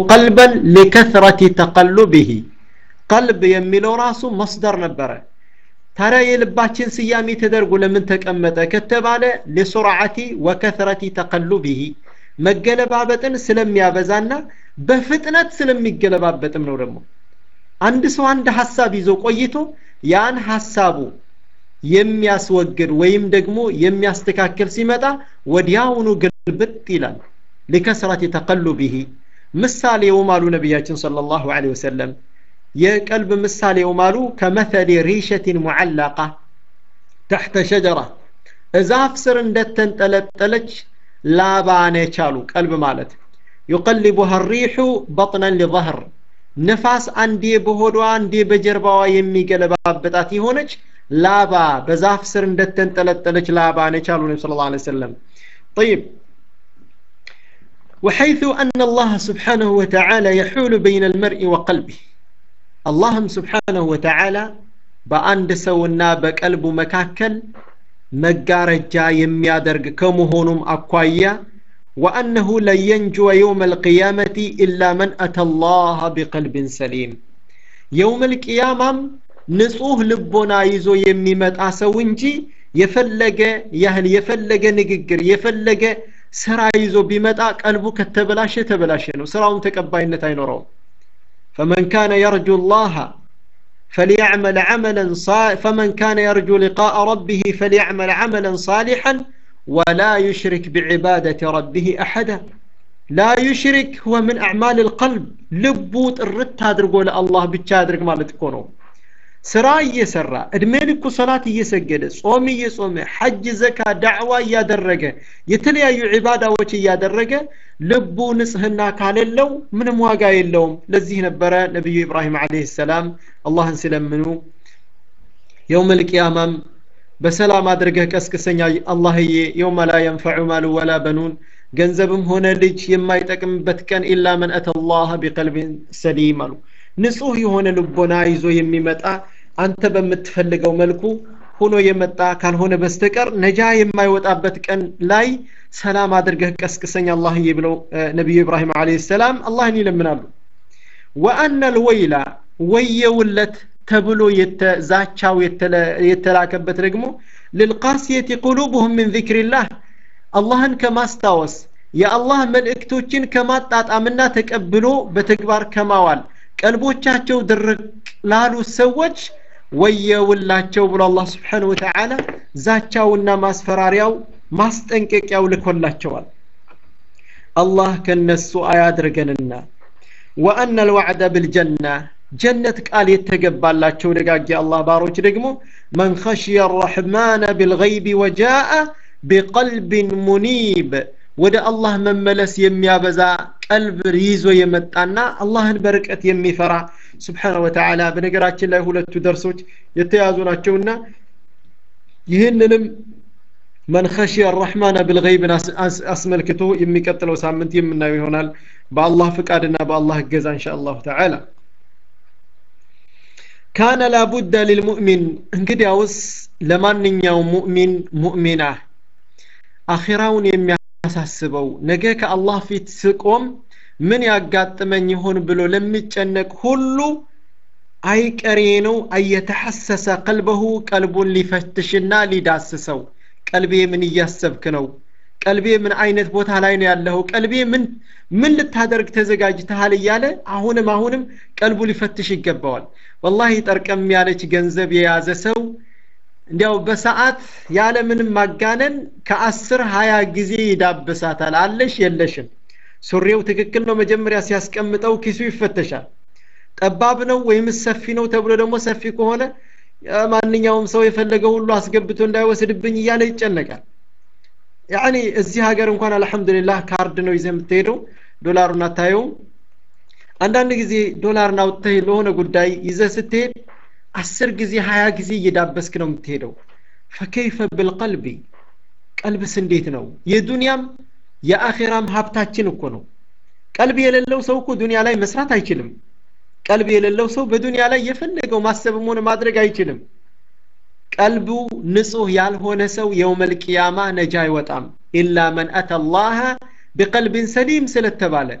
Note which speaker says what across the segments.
Speaker 1: ቀልበን ሊከثረቲ ተቀሉብህ ቀልብ የሚለው ራሱ መስደር ነበረ ታዲያ የልባችን ስያሜ ተደርጎ ለምን ተቀመጠ ከተባለ ሊሱርዓቲ ወከثረቲ ተቀሉብህ መገለባበጥን ስለሚያበዛና በፍጥነት ስለሚገለባበጥም ነው ደግሞ አንድ ሰው አንድ ሀሳብ ይዞ ቆይቶ ያን ሀሳቡ የሚያስወግድ ወይም ደግሞ የሚያስተካክል ሲመጣ ወዲያውኑ ግልብጥ ይላል ሊከስረት ተቀሉብህ ምሳሌውም አሉ ነቢያችን ሰለላሁ ዐለይሂ ወሰለም የቀልብ ምሳሌውም አሉ ከመተሊ ሪሸትን ሙዓላቃ ተሕተ ሸጀራ እዛፍ ስር እንደተንጠለጠለች ላባ ነች አሉ ቀልብ ማለት ዩቀልቡሃ ሪሑ በጥነን ሊظህር ነፋስ አንዴ በሆዷ አንዴ በጀርባዋ የሚገለባበጣት የሆነች ላባ በዛፍ ስር እንደተንጠለጠለች ላባ ነች አሉ ነቢ ስለ ላ ሰለም طيب وحيث أن الله سبحانه وتعالى يحول بين المرء وقلبه اللهم سبحانه وتعالى በአንድ ሰውና በቀልቡ መካከል መጋረጃ የሚያደርግ ከመሆኑም አኳያ وأنه لن ينجو يوم القيامة إلا من أتى الله بقلب سليم يوم القيامة ንጹህ ልቦና ይዞ የሚመጣ ሰው እንጂ የፈለገ ያህል የፈለገ ንግግር የፈለገ ስራ ይዞ ቢመጣ ቀልቡ ከተበላሸ ተበላሸ ነው ስራውን ተቀባይነት አይኖረውም فمن كان يرجو الله فليعمل عملا صالحا فمن كان يرجو لقاء ربه فليعمل عملا صالحا ولا يشرك بعبادة ربه أحدا لا يشرك هو من أعمال القلب لبوت الرت هادرقو الله بتشادرق مالتكونو ስራ እየሰራ እድሜ ልኩ ሰላት እየሰገደ ጾም እየጾመ ሐጅ ዘካ ዳዕዋ እያደረገ የተለያዩ ዒባዳዎች እያደረገ ልቡ ንጽህና ካሌለው ምንም ዋጋ የለውም ለዚህ ነበረ ነቢዩ ኢብራሂም አለህ ሰላም አላህን ሲለምኑ የውም ልቅያማም በሰላም አድርገህ ቀስቅሰኛ አላህዬ የውመ ላ የንፈዑ ማሉ ወላ በኑን ገንዘብም ሆነ ልጅ የማይጠቅምበት ቀን ኢላ መን አተ ላህ ቢቀልቢን ሰሊም አሉ ንጹህ የሆነ ልቦና ይዞ የሚመጣ አንተ በምትፈልገው መልኩ ሆኖ የመጣ ካልሆነ በስተቀር ነጃ የማይወጣበት ቀን ላይ ሰላም አድርገህ ቀስቅሰኝ አላህዬ ብለው ነቢዩ ኢብራሂም አለ ሰላም አላህን ይለምናሉ ወአነ ልወይላ ወየውለት ተብሎ ዛቻው የተላከበት ደግሞ ልልቃስየት ቁሉብሁም ምን ዚክሪላህ አላህን ከማስታወስ የአላህ መልእክቶችን ከማጣጣምና ተቀብሎ በተግባር ከማዋል ቀልቦቻቸው ድርቅ ላሉ ሰዎች ወየውላቸው ብሎ አላህ ስብሓን ወተዓላ ዛቻውና ማስፈራሪያው ማስጠንቀቂያው ልኮላቸዋል አላህ ከነሱ አያድርገንና ወአነ ልዋዕደ ብልጀና ጀነት ቃል የተገባላቸው ደጋጊ አላህ ባሮች ደግሞ መን ኸሽየ አራሕማነ ብልገይብ ወጃአ ቢቀልብን ሙኒብ ወደ አላህ መመለስ የሚያበዛ ቀልብ ይዞ የመጣና አላህን በርቀት የሚፈራ ስብሓነ ወተዓላ በነገራችን ላይ ሁለቱ ደርሶች የተያዙ ናቸውና ይህንንም መን ኸሽየ አራሕማነ ብልገይብን አስመልክቶ የሚቀጥለው ሳምንት የምናየው ይሆናል በአላህ ፍቃድና በአላህ እገዛ እንሻ አላሁ ተዓላ ካነ ላቡደ ልልሙእሚን እንግዲያውስ ለማንኛውም ሙእሚን ሙእሚና አኺራውን የሚያሳስበው ነገ ከአላህ ፊት ስቆም ምን ያጋጥመኝ ይሆን ብሎ ለሚጨነቅ ሁሉ አይቀሬ ነው አየተሐሰሰ ቀልበሁ ቀልቡን ሊፈትሽና ሊዳስሰው ቀልቤ ምን እያሰብክ ነው ቀልቤ ምን አይነት ቦታ ላይ ነው ያለኸው ቀልቤ ምን ምን ልታደርግ ተዘጋጅተሃል እያለ አሁንም አሁንም ቀልቡ ሊፈትሽ ይገባዋል ወላሂ ጠርቀም ያለች ገንዘብ የያዘ ሰው እንዲያው በሰዓት ያለ ምንም ማጋነን ከአስር ሀያ ጊዜ ይዳብሳታል አለሽ የለሽም ሱሪው ትክክል ነው መጀመሪያ ሲያስቀምጠው ኪሱ ይፈተሻል ጠባብ ነው ወይም ሰፊ ነው ተብሎ ደግሞ ሰፊ ከሆነ ማንኛውም ሰው የፈለገው ሁሉ አስገብቶ እንዳይወስድብኝ እያለ ይጨነቃል ያኒ እዚህ ሀገር እንኳን አልሐምዱሊላህ ካርድ ነው ይዘህ የምትሄደው ዶላሩን አታየውም አንዳንድ ጊዜ ዶላርን አውጥተህ ለሆነ ጉዳይ ይዘህ ስትሄድ አስር ጊዜ ሀያ ጊዜ እየዳበስክ ነው የምትሄደው ፈከይፈ ብልቀልቢ ቀልብስ እንዴት ነው የዱንያም የአኼራም ሀብታችን እኮ ነው ቀልብ የሌለው ሰው እኮ ዱንያ ላይ መስራት አይችልም ቀልብ የሌለው ሰው በዱንያ ላይ የፈለገው ማሰብም ሆነ ማድረግ አይችልም ቀልቡ ንጹህ ያልሆነ ሰው የውመል ቅያማ ነጃ አይወጣም ኢላ መን አተ ላህ ቢቀልብን ሰሊም ስለተባለ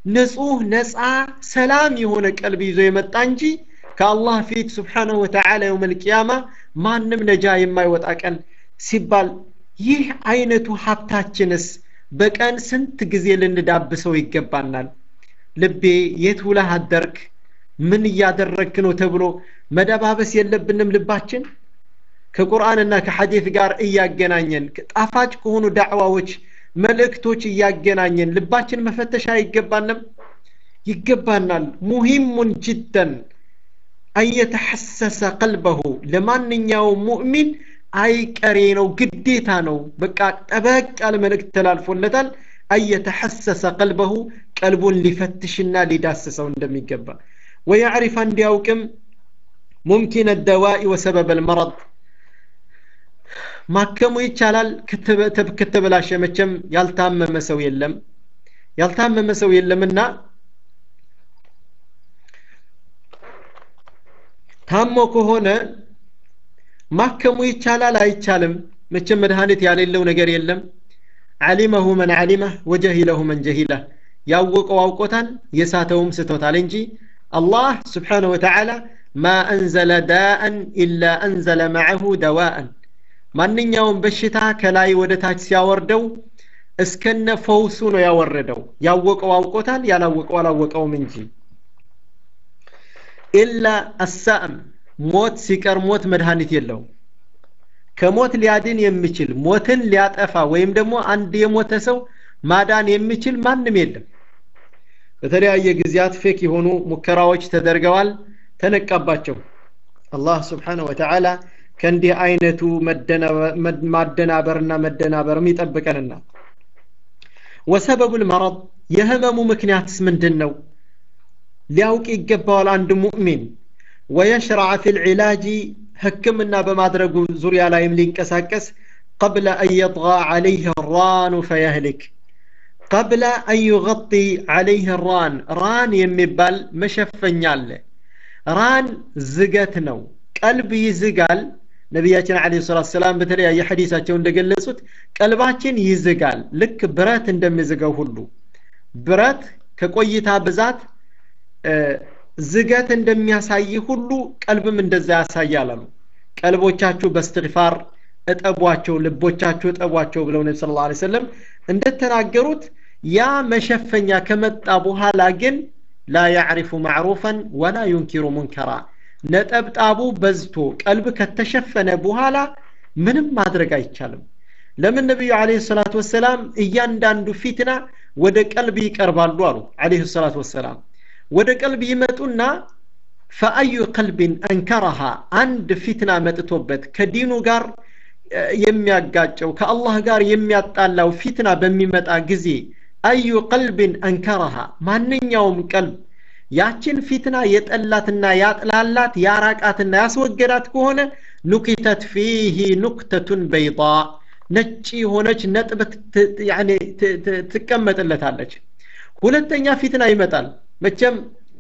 Speaker 1: ንጹህ ነፃ ሰላም የሆነ ቀልብ ይዞ የመጣ እንጂ ከአላህ ፊት ስብሓነሁ ወተዓላ የውመል ቂያማ ማንም ነጃ የማይወጣ ቀን ሲባል ይህ አይነቱ ሀብታችንስ በቀን ስንት ጊዜ ልንዳብሰው ይገባናል ልቤ የት ውለህ አደርክ ምን እያደረግክ ነው ተብሎ መደባበስ የለብንም ልባችን ከቁርአንና ከሐዲት ጋር እያገናኘን ጣፋጭ ከሆኑ ዳዕዋዎች መልእክቶች እያገናኘን ልባችን መፈተሽ አይገባንም ይገባናል ሙሂሙን ጅደን አየተሐሰሰ ቀልበሁ ለማንኛውም ሙእሚን አይቀሬ ነው ግዴታ ነው በቃ ጠበቅ ያለ መልእክት ተላልፎለታል አየተሐሰሰ ቀልበሁ ቀልቡን ሊፈትሽና ሊዳስሰው እንደሚገባ ወያዕሪፍ እንዲያውቅም ሙምኪን ደዋኢ ወሰበብ ልመረድ ማከሙ ይቻላል ከተበላሸ መቼም ያልታመመ ሰው የለም ያልታመመ ሰው የለምና ታሞ ከሆነ ማከሙ ይቻላል አይቻልም መቼም መድኃኒት ያሌለው ነገር የለም ዓሊመሁ መን ዓሊመህ ወጀሂለሁ መን ጀሂለህ ያወቀው አውቆታል የሳተውም ስቶታል እንጂ አላህ ስብሓንሁ ወተዓላ ማ አንዘለ ዳአን ኢላ አንዘለ መዐሁ ደዋአን ማንኛውም በሽታ ከላይ ወደ ታች ሲያወርደው እስከነ ፈውሱ ነው ያወረደው ያወቀው አውቆታል ያላወቀው አላወቀውም እንጂ ኢላ አሳእም ሞት ሲቀር ሞት መድኃኒት የለውም ከሞት ሊያድን የሚችል ሞትን ሊያጠፋ ወይም ደግሞ አንድ የሞተ ሰው ማዳን የሚችል ማንም የለም በተለያየ ጊዜያት ፌክ የሆኑ ሙከራዎች ተደርገዋል ተነቃባቸው አላህ ስብሓንሁ ወተዓላ ከእንዲህ አይነቱ ማደናበርና መደናበርም ይጠብቀንና ወሰበቡ ልመረድ የህመሙ ምክንያትስ ምንድን ነው ሊያውቅ ይገባዋል አንድ ሙእሚን ወየሽረዐ ፊ ልዕላጅ ህክምና በማድረጉ ዙሪያ ላይም ሊንቀሳቀስ ቀብለ አን የጥጋ ዓለይህ ራኑ ፈየህልክ ቀብለ አን ዩغጢ ዓለይህ ራን ራን የሚባል መሸፈኛ አለ ራን ዝገት ነው ቀልብ ይዝጋል ነቢያችን አለ ሰላት ሰላም በተለያየ ሐዲሳቸው እንደገለጹት ቀልባችን ይዝጋል ልክ ብረት እንደሚዝገው ሁሉ ብረት ከቆይታ ብዛት ዝገት እንደሚያሳይ ሁሉ ቀልብም እንደዛ ያሳያል አሉ ቀልቦቻችሁ በስትግፋር እጠቧቸው ልቦቻችሁ እጠቧቸው ብለው ነቢ ስለ ላ ሰለም እንደተናገሩት ያ መሸፈኛ ከመጣ በኋላ ግን ላ ያዕሪፉ ማዕሩፈን ወላ ዩንኪሩ ሙንከራ ነጠብጣቡ በዝቶ ቀልብ ከተሸፈነ በኋላ ምንም ማድረግ አይቻልም ለምን ነቢዩ አለህ ሰላት ወሰላም እያንዳንዱ ፊትና ወደ ቀልብ ይቀርባሉ አሉ አለህ ሰላት ወሰላም ወደ ቀልብ ይመጡና ፈአዩ ቀልብን አንከረሃ አንድ ፊትና መጥቶበት ከዲኑ ጋር የሚያጋጨው ከአላህ ጋር የሚያጣላው ፊትና በሚመጣ ጊዜ አዩ ቀልብን አንከረሃ ማንኛውም ቀልብ ያችን ፊትና የጠላትና ያጥላላት ያራቃትና ያስወገዳት ከሆነ ኑኪተት ፊህ ኑክተቱን በይጣ ነጭ የሆነች ነጥብ ትቀመጥለታለች ሁለተኛ ፊትና ይመጣል መቼም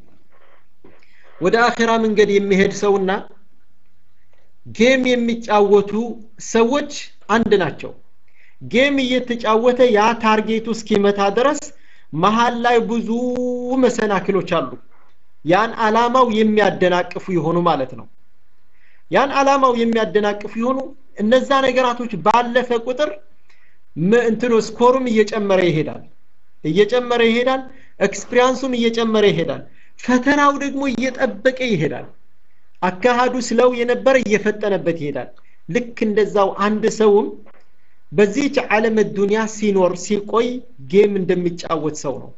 Speaker 1: ወደ አኼራ መንገድ የሚሄድ ሰውና ጌም የሚጫወቱ ሰዎች አንድ ናቸው ጌም እየተጫወተ ያ ታርጌቱ እስኪመታ ድረስ መሀል ላይ ብዙ መሰናክሎች አሉ ያን አላማው የሚያደናቅፉ የሆኑ ማለት ነው ያን አላማው የሚያደናቅፉ የሆኑ እነዛ ነገራቶች ባለፈ ቁጥር እንትኖ ስኮሩም እየጨመረ ይሄዳል እየጨመረ ይሄዳል ኤክስፒሪያንሱም እየጨመረ ይሄዳል ፈተናው ደግሞ እየጠበቀ ይሄዳል አካሃዱ ስለው የነበረ እየፈጠነበት ይሄዳል ልክ እንደዛው አንድ ሰውም በዚህች ዓለም ዱንያ ሲኖር ሲቆይ ጌም እንደሚጫወት ሰው ነው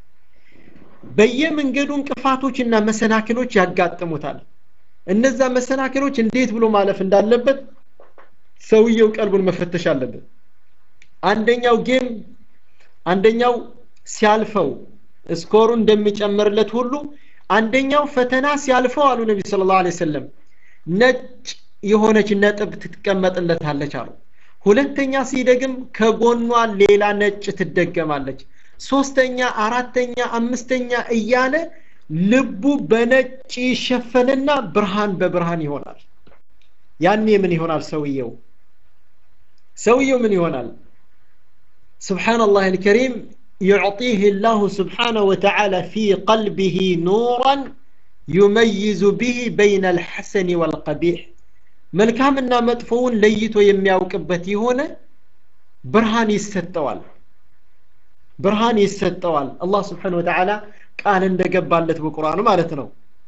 Speaker 1: በየመንገዱ እንቅፋቶችና መሰናክሎች ያጋጥሙታል እነዛ መሰናክሎች እንዴት ብሎ ማለፍ እንዳለበት ሰውየው ቀልቡን መፈተሽ አለበት አንደኛው ጌም አንደኛው ሲያልፈው ስኮሩ እንደሚጨምርለት ሁሉ አንደኛው ፈተና ሲያልፈው አሉ ነቢ ስለ ላሁ ሰለም ነጭ የሆነች ነጥብ ትቀመጥለታለች አሉ ሁለተኛ ሲደግም ከጎኗ ሌላ ነጭ ትደገማለች ሶስተኛ አራተኛ አምስተኛ እያለ ልቡ በነጭ ይሸፈንና ብርሃን በብርሃን ይሆናል ያኔ ምን ይሆናል ሰውየው ሰውየው ምን ይሆናል ስብሓንላህ አልከሪም يعطيه الله سبحانه وتعالى في قلبه نورا يميز به بين الحسن والقبيح መልካምና መጥፎውን ለይቶ የሚያውቅበት የሆነ ብርሃን ይሰጠዋል ብርሃን ይሰጠዋል አላህ ስብሓን ወተዓላ ቃል እንደገባለት በቁርአኑ ማለት ነው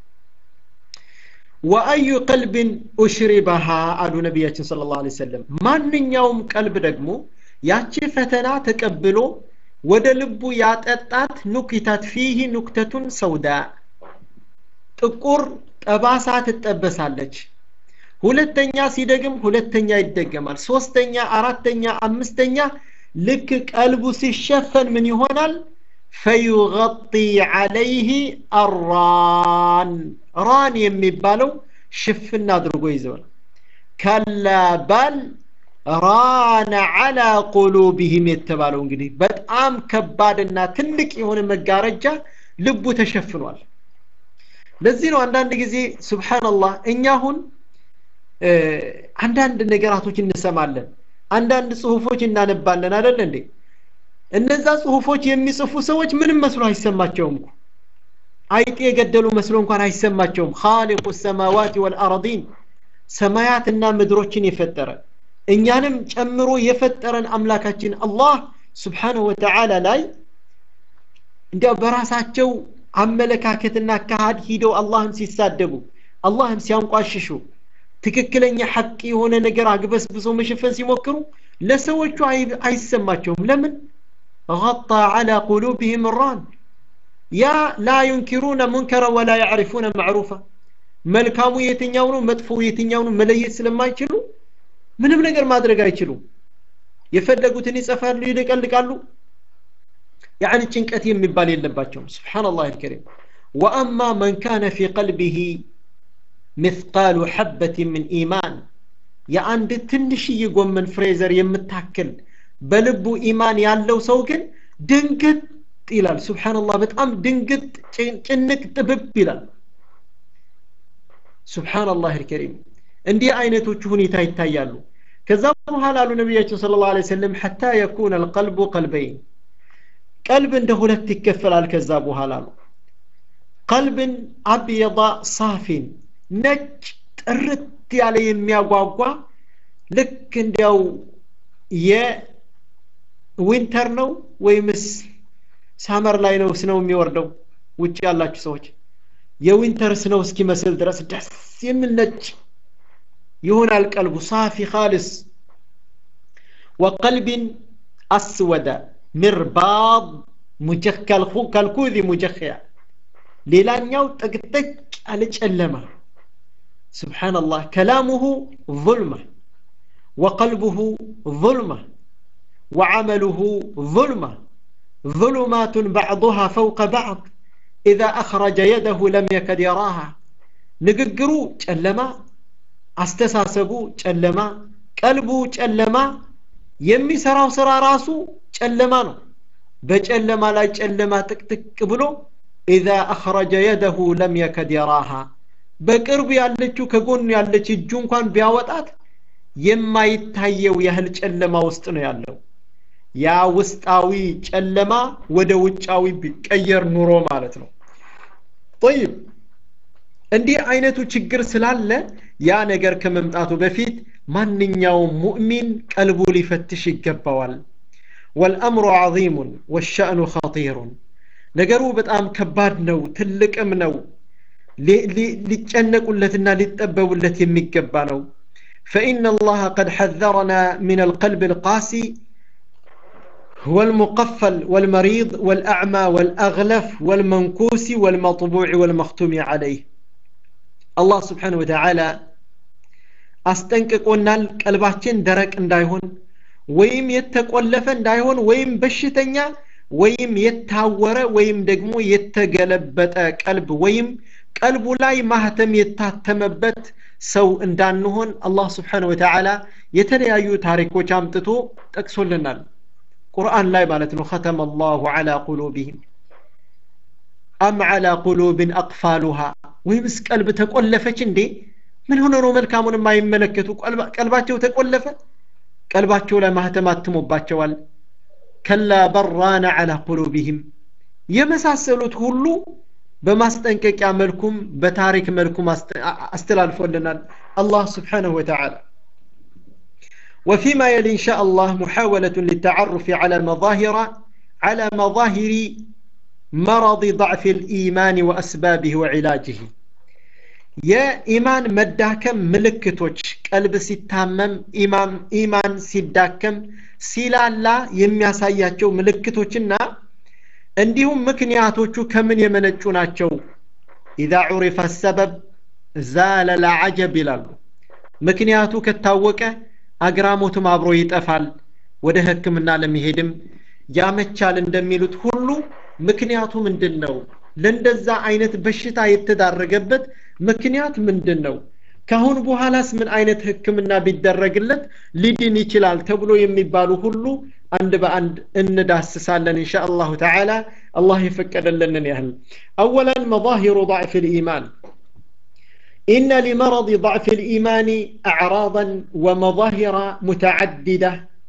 Speaker 1: ወአዩ ቀልብን ኡሽሪበሃ አሉ ነቢያችን ስለ ላ ሰለም ማንኛውም ቀልብ ደግሞ ያቺ ፈተና ተቀብሎ ወደ ልቡ ያጠጣት ኑክታት ፊህ ኑክተቱን ሰውዳ ጥቁር ጠባሳ ትጠበሳለች ሁለተኛ ሲደግም ሁለተኛ ይደገማል ሶስተኛ አራተኛ አምስተኛ ልክ ቀልቡ ሲሸፈን ምን ይሆናል ፈዩغጢ ዓለይህ አራን ራን የሚባለው ሽፍን አድርጎ ይዘዋል ከላ ባል ራነ ዓላ ቁሉብህም የተባለው እንግዲህ በጣም ከባድና ትልቅ የሆነ መጋረጃ ልቡ ተሸፍኗል ለዚህ ነው አንዳንድ ጊዜ ስብሓንላህ እኛ አሁን አንዳንድ ነገራቶች እንሰማለን አንዳንድ ጽሁፎች እናነባለን አደለ እንዴ እነዛ ጽሁፎች የሚጽፉ ሰዎች ምንም መስሎ አይሰማቸውም እኮ አይጤ የገደሉ መስሎ እንኳን አይሰማቸውም ካሊቁ ሰማዋት ወልአረዲን ሰማያትና ምድሮችን የፈጠረ እኛንም ጨምሮ የፈጠረን አምላካችን አላህ ስብሓንሁ ወተዓላ ላይ እንዲያው በራሳቸው አመለካከትና አካሃድ ሂደው አላህን ሲሳደቡ አላህን ሲያንቋሽሹ ትክክለኛ ሐቅ የሆነ ነገር አግበስብሶ መሸፈን ሲሞክሩ ለሰዎቹ አይሰማቸውም ለምን غطى على قلوبهم الران يا لا ينكرون منكرا ولا يعرفون معروفا መልካሙ የትኛው ነው መጥፎ የትኛው ነው መለየት ስለማይችሉ ምንም ነገር ማድረግ አይችሉም የፈለጉትን ይጸፋሉ ይደቀልቃሉ يعني ጭንቀት የሚባል የለባቸውም سبحان الله الكريم وأما من كان في قلبه مثقال حبة من إيمان የአንድ ትንሽዬ ጎመን ፍሬዘር የምታክል በልቡ ኢማን ያለው ሰው ግን ድንግጥ ይላል ስብሓንላህ በጣም ድንግጥ ጭንቅ ጥብብ ይላል ስብሓንላህ ልከሪም እንዲህ አይነቶቹ ሁኔታ ይታያሉ ከዛ በኋላ አሉ ነቢያችን ስለ ላ ሰለም ሐታ የኩነ አልቀልቡ ቀልበይን ቀልብ እንደ ሁለት ይከፈላል ከዛ በኋላ ነው ቀልብን አብየዳ ሳፊን ነጭ ጥርት ያለ የሚያጓጓ ልክ እንዲያው የዊንተር ነው ወይምስ ሳመር ላይ ነው ስነው የሚወርደው ውጭ ያላችሁ ሰዎች የዊንተር ስነው እስኪመስል ድረስ ደስ የሚል ነጭ ይሆናል ቀልቡ ሳፊ ካልስ ወቀልብን አስወደ ምርባብ ከልኩዚ ሙጀኽያ ሌላኛው ጥቅጥቅ ያለ ጨለማ سبحان الله كلامه ظلمة وقلبه ظلمة وعمله ظلمة ظلمات بعضها فوق بعض إذا أخرج يده لم يكد يراها نققروا جلما استساسبوا جلما قلبوا جلما يمي سراو سرا راسو جلما نو بجلما لا جلما تكتك بلو إذا أخرج يده لم يكد يراها በቅርብ ያለችው ከጎኑ ያለች እጁ እንኳን ቢያወጣት የማይታየው ያህል ጨለማ ውስጥ ነው ያለው ያ ውስጣዊ ጨለማ ወደ ውጫዊ ቢቀየር ኑሮ ማለት ነው ጠይብ እንዲህ አይነቱ ችግር ስላለ ያ ነገር ከመምጣቱ በፊት ማንኛውም ሙእሚን ቀልቡ ሊፈትሽ ይገባዋል ወልአምሩ ዐዚሙን ወሸእኑ ኸጢሩን ነገሩ በጣም ከባድ ነው ትልቅም ነው ሊጨነቁለትና ሊጠበቡለት የሚገባ ነው فإن الله قد حذرنا من القلب القاسي والمقفل والمريض والأعمى والأغلف والمنكوس والمطبوع والمختوم عليه الله سبحانه وتعالى አስጠንቅቆናል ቀልባችን ደረቅ እንዳይሆን ወይም የተቆለፈ እንዳይሆን ወይም በሽተኛ ወይም የታወረ ወይም ደግሞ የተገለበጠ ቀልብ ወይም ቀልቡ ላይ ማህተም የታተመበት ሰው እንዳንሆን አላህ ስብሓን ወተዓላ የተለያዩ ታሪኮች አምጥቶ ጠቅሶልናል ቁርአን ላይ ማለት ነው ختم الله على قلوبهم أم على قلوب أقفالها ወይምስ ቀልብ ተቆለፈች እንዴ ምን ሆነ ነው መልካሙን የማይመለከቱ ቀልባቸው ተቆለፈ ቀልባቸው ላይ ማህተም አትሞባቸዋል ከላ በራነ ዐላ ቁሉቢህም የመሳሰሉት ሁሉ በማስጠንቀቂያ መልኩም በታሪክ መልኩም አስተላልፎልናል አላህ ስብሓንሁ ወተዓላ وفيما يلي إن شاء الله محاولة للتعرف على مظاهر على مظاهر مرض ضعف الإيمان وأسبابه وعلاجه يا إيمان مداكم ملكتوش قلب سيتامم إيمان إيمان سيداكم سيلالا የሚያሳያቸው ምልክቶችና እንዲሁም ምክንያቶቹ ከምን የመነጩ ናቸው ኢዛ ዑሪፈ ሰበብ ዛለ ላዓጀብ ይላሉ ምክንያቱ ከታወቀ አግራሞትም አብሮ ይጠፋል ወደ ህክምና ለመሄድም ያመቻል እንደሚሉት ሁሉ ምክንያቱ ምንድን ነው ለእንደዛ አይነት በሽታ የተዳረገበት ምክንያት ምንድን ነው ካሁን በኋላስ ምን አይነት ህክምና ቢደረግለት ሊድን ይችላል ተብሎ የሚባሉ ሁሉ አንድ በአንድ እንዳስሳለን እንሻ አላሁ ተዓላ አላህ የፈቀደልንን ያህል አወላን መظاهر ضعف الإيمان إن لمرض ضعف الإيمان أعراضا ومظاهر متعددة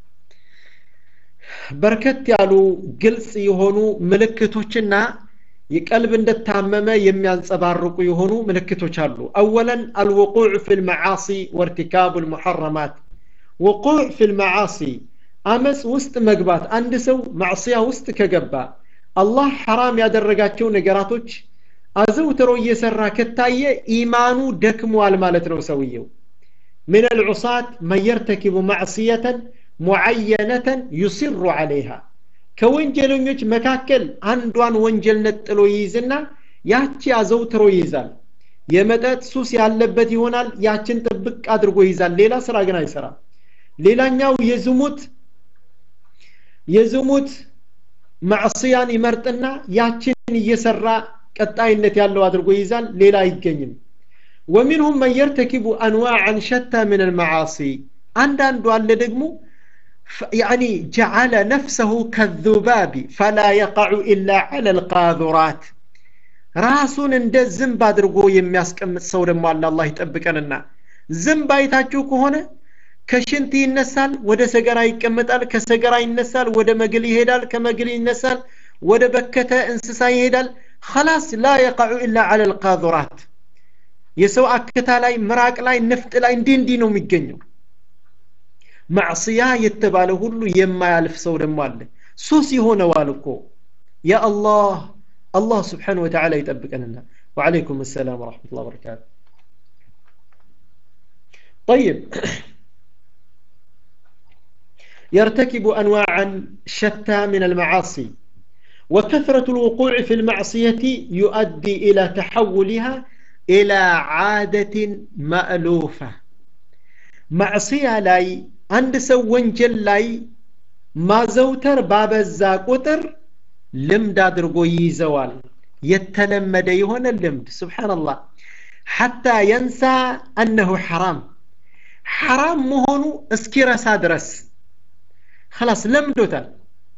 Speaker 1: በርከት ያሉ ግልጽ የሆኑ ምልክቶችና የቀልብ እንደታመመ የሚያንጸባርቁ የሆኑ ምልክቶች አሉ አወለን አልውቁዕ ፊ ልመዓሲ ወርቲካቡ ልሙሐረማት ውቁዕ ፊ ልመዓሲ አመፅ ውስጥ መግባት አንድ ሰው ማዕስያ ውስጥ ከገባ አላህ ሐራም ያደረጋቸው ነገራቶች አዘውትሮ እየሰራ ከታየ ኢማኑ ደክሟል ማለት ነው ሰውየው من العصاة من يرتكب معصية معينة يصر عليها ከወንጀለኞች መካከል አንዷን ወንጀል ነጥሎ ይይዝና ያቺ አዘውትሮ ይይዛል የመጠጥ ሱስ ያለበት ይሆናል ያችን ጥብቅ አድርጎ ይይዛል ሌላ ስራ ግን አይሰራም ሌላኛው የዝሙት የዝሙት ማዕስያን ይመርጥና ያችን እየሰራ ቀጣይነት ያለው አድርጎ ይይዛል ሌላ አይገኝም ومنهم من يرتكب أنواعا شتى من المعاصي عندان አለ ደግሞ يعني جعل نفسه كالذباب فلا يقع إلا على القاذورات ራሱን እንደ ዝንብ አድርጎ የሚያስቀምጥ ሰው ደግሞ አለ አላህ ይጠብቀንና ዝንብ አይታችሁ ከሆነ ከሽንት ይነሳል ወደ ሰገራ ይቀመጣል ከሰገራ ይነሳል ወደ መግል ይሄዳል ከመግል ይነሳል ወደ በከተ እንስሳ ይሄዳል خلاص لا يقع إلا على القاذورات የሰው አክታ ላይ ምራቅ ላይ ንፍጥ ላይ እንዲህ እንዲህ ነው የሚገኘው ማዕስያ የተባለ ሁሉ የማያልፍ ሰው ደግሞ አለ ሱስ ይሆነዋል እኮ ያ አላህ አላህ ስብሓን ወተዓላ ይጠብቀንና وعليكم السلام ورحمة الله وبركاته طيب يرتكب أنواعا شتى من المعاصي وكثرة الوقوع في المعصية يؤدي إلى تحولها إلى عادة مألوفة معصية لاي عند سو ونجل لاي ما زوتر باب الزاقوتر لمد أدرقو يزوال يتلمد يهون اللمد سبحان الله حتى ينسى أنه حرام حرام مهونو اسكيرا سادرس خلاص لمدوتال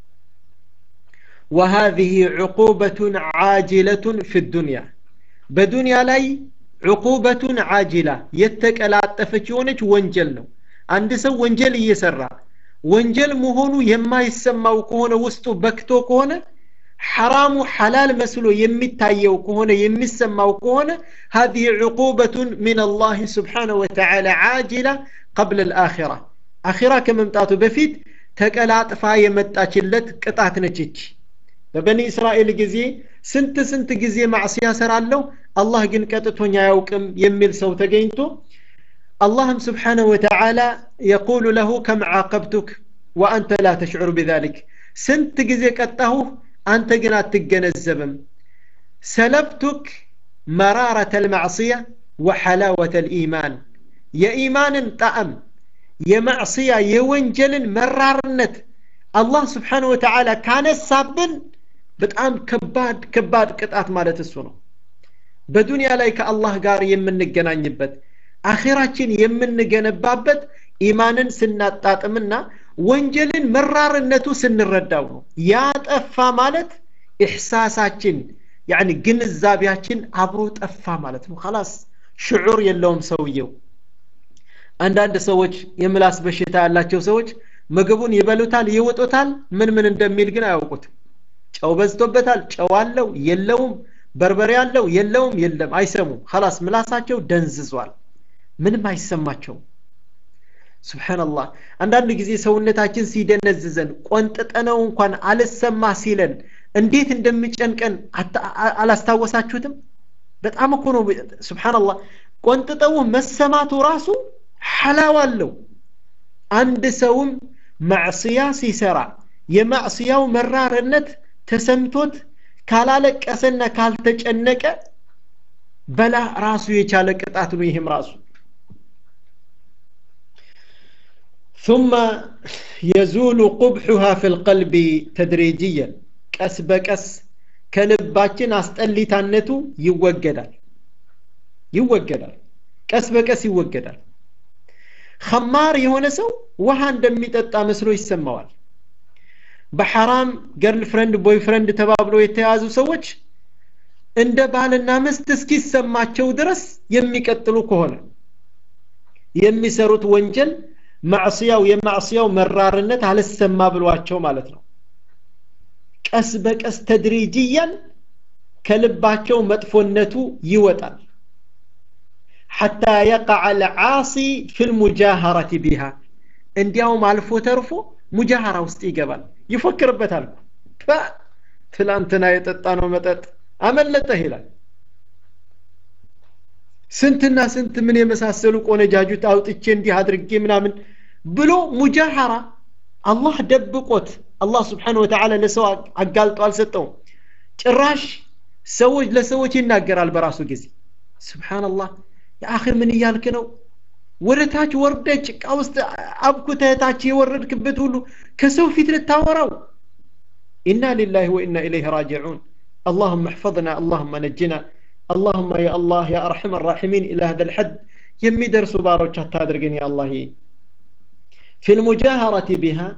Speaker 1: وهذه عقوبة عاجلة في الدنيا በዱንያ ላይ ዕቁበቱን አጅላ የተቀላጠፈች የሆነች ወንጀል ነው አንድ ሰው ወንጀል እየሰራ ወንጀል መሆኑ የማይሰማው ከሆነ ውስጡ በክቶ ከሆነ ሐራሙ ሐላል መስሎ የሚታየው ከሆነ የሚሰማው ከሆነ هذه عقوبة من الله سبحانه وتعالى عاجلة قبل الآخرة آخرة كممتاتو بفيت ተቀላጥፋ የመጣችለት ቅጣት ነችች በበኒ እስራኤል ጊዜ ስንት ስንት ጊዜ ማዕስያ ሰራለሁ አላህ ግን ቀጥቶኝ አያውቅም የሚል ሰው ተገኝቶ አላህም ስብሓንሁ ወተዓላ የቁሉ ለሁ ከም ዓቀብቱክ ወአንተ ላ ተሽዑር ቢዛሊክ ስንት ጊዜ ቀጣሁህ አንተ ግን አትገነዘብም ሰለብቱክ መራረተ ልማዕስያ ወሐላወተ ልኢማን የኢማንን ጣዕም የማዕስያ የወንጀልን መራርነት አላህ ስብሓን ወተዓላ ካነሳብን በጣም ከባድ ከባድ ቅጣት ማለት እሱ ነው በዱንያ ላይ ከአላህ ጋር የምንገናኝበት አኼራችን የምንገነባበት ኢማንን ስናጣጥምና ወንጀልን መራርነቱ ስንረዳው ነው ያጠፋ ማለት ኢሕሳሳችን ያኒ ግንዛቤያችን አብሮ ጠፋ ማለት ነው ከላስ ሽዑር የለውም ሰውየው አንዳንድ ሰዎች የምላስ በሽታ ያላቸው ሰዎች ምግቡን ይበሉታል ይውጡታል ምን ምን እንደሚል ግን አያውቁትም ጨው በዝቶበታል ጨው አለው የለውም በርበሬ አለው የለውም የለም አይሰሙም ኸላስ ምላሳቸው ደንዝዟል ምንም አይሰማቸውም ስብሓንላህ አንዳንድ ጊዜ ሰውነታችን ሲደነዝዘን ቆንጥጠነው እንኳን አልሰማ ሲለን እንዴት እንደሚጨንቀን አላስታወሳችሁትም በጣም እኮ ነው ስብሓንላህ ቆንጥጠው መሰማቱ ራሱ ሐላው አለው አንድ ሰውም ማዕስያ ሲሰራ የማዕስያው መራርነት ተሰምቶት ካላለቀሰና ካልተጨነቀ በላ ራሱ የቻለ ቅጣት ነው ይህም ራሱ ثم يزول قبحها في القلب تدريجيا ቀስ በቀስ ከልባችን አስጠሊታነቱ ይወገዳል ይወገዳል ቀስ በቀስ ይወገዳል ኸማር የሆነ ሰው ውሃ እንደሚጠጣ መስሎ ይሰማዋል በሐራም ገርል ፍሬንድ ቦይ ፍሬንድ ተባብሎ የተያዙ ሰዎች እንደ ባልና ምስት እስኪሰማቸው ድረስ የሚቀጥሉ ከሆነ የሚሰሩት ወንጀል ማዕስያው የማዕስያው መራርነት አልሰማ ብሏቸው ማለት ነው ቀስ በቀስ ተድሪጅያን ከልባቸው መጥፎነቱ ይወጣል حتى يقع العاصي في المجاهرة بها እንዲያውም አልፎ ተርፎ ሙጃሃራ ውስጥ ይገባል ይፎክርበታል ትላንትና የጠጣ ነው መጠጥ አመለጠህ ይላል ስንትና ስንት ምን የመሳሰሉ ቆነጃጁት አውጥቼ እንዲህ አድርጌ ምናምን ብሎ ሙጃሃራ አላህ ደብቆት አላህ ስብሓን ወተዓላ ለሰው አጋልጦ አልሰጠውም ጭራሽ ሰዎች ለሰዎች ይናገራል በራሱ ጊዜ ስብሓንላህ የአኺ ምን እያልክ ነው ወደ ታች ወርደ ጭቃ ውስጥ አብኩተህ ታች የወረድክበት ሁሉ ከሰው ፊት ልታወራው ኢና ሊላህ ወኢና ኢለይህ ራጅዑን اللهم احفظنا اللهم نجنا اللهم يا الله يا ارحم الراحمين الى هذا الحد የሚደርሱ ባሮች አታድርገን ያ አላህ في المجاهرة بها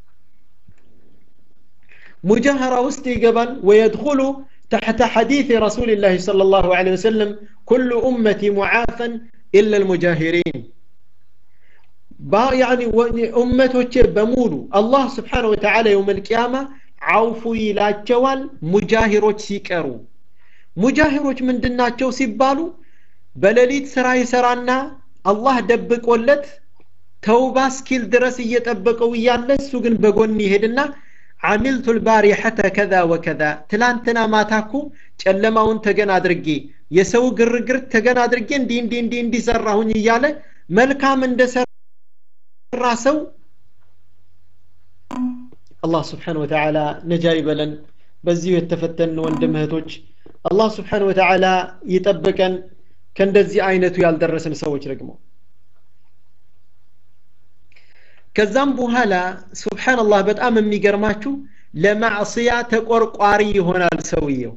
Speaker 1: مجاهرة ውስጥ ይገባል ويدخل تحت حديث رسول الله صلى الله عليه وسلم كل أمتي معافا إلا المجاهرين يعني أمته بمولو الله سبحانه وتعالى يوم القيامة عوف إلى جوال مجاهروች ሲቀሩ ሙጃሂሮች ምንድናቸው ሲባሉ በሌሊት ስራ ይሰራና አላህ ደብቆለት ተውባ እስኪል ድረስ እየጠበቀው እያለ እሱ ግን በጎን ይሄድና አሚልቱ ልባሪሐተ ከዛ ወከዛ ትላንትና ማታኩ ጨለማውን ተገን አድርጌ የሰው ግርግር ተገን አድርጌ እንዲህ እንዲህ እንዲህ እንዲሰራሁኝ እያለ መልካም እንደሰራ ሰው አላህ ስብሓን ወተዓላ ነጃ ይበለን በዚሁ የተፈተን ወንድም እህቶች አላህ ስብሓን ወተዓላ ይጠብቀን ከእንደዚህ አይነቱ ያልደረስን ሰዎች ደግሞ ከዛም በኋላ ሱብሓንላህ በጣም የሚገርማችሁ ለማዕስያ ተቆርቋሪ ይሆናል ሰውየው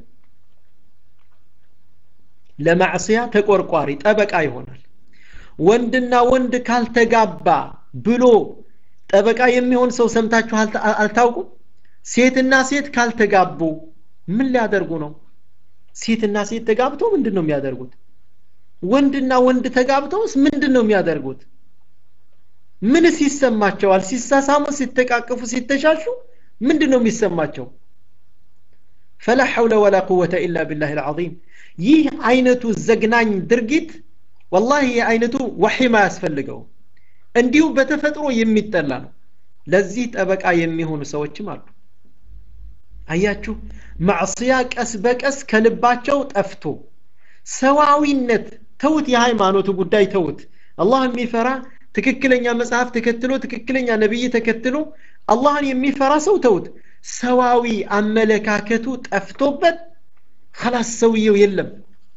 Speaker 1: ለማዕስያ ተቆርቋሪ ጠበቃ ይሆናል ወንድና ወንድ ካልተጋባ ብሎ ጠበቃ የሚሆን ሰው ሰምታችሁ አልታውቁም ሴትና ሴት ካልተጋቡ ምን ሊያደርጉ ነው ሴትና ሴት ተጋብተው ምንድን ነው የሚያደርጉት ወንድና ወንድ ተጋብተውስ ምንድን ነው የሚያደርጉት ምንስ ይሰማቸዋል ሲሳሳሙ ሲተቃቀፉ ሲተሻሹ ምንድን ነው የሚሰማቸው ፈላ ሐውለ ወላ ቁወተ ኢላ ቢላህ ልዓظም ይህ አይነቱ ዘግናኝ ድርጊት ወላሂ ይህ አይነቱ ወሒም አያስፈልገው እንዲሁ በተፈጥሮ የሚጠላ ነው ለዚህ ጠበቃ የሚሆኑ ሰዎችም አሉ አያችሁ ማዕስያ ቀስ በቀስ ከልባቸው ጠፍቶ ሰዋዊነት ተውት የሃይማኖቱ ጉዳይ ተውት አላህ የሚፈራ ትክክለኛ መጽሐፍ ተከትሎ ትክክለኛ ነብይ ተከትሎ አላህን የሚፈራ ሰው ተውት ሰዋዊ አመለካከቱ ጠፍቶበት خلاص ሰውየው የለም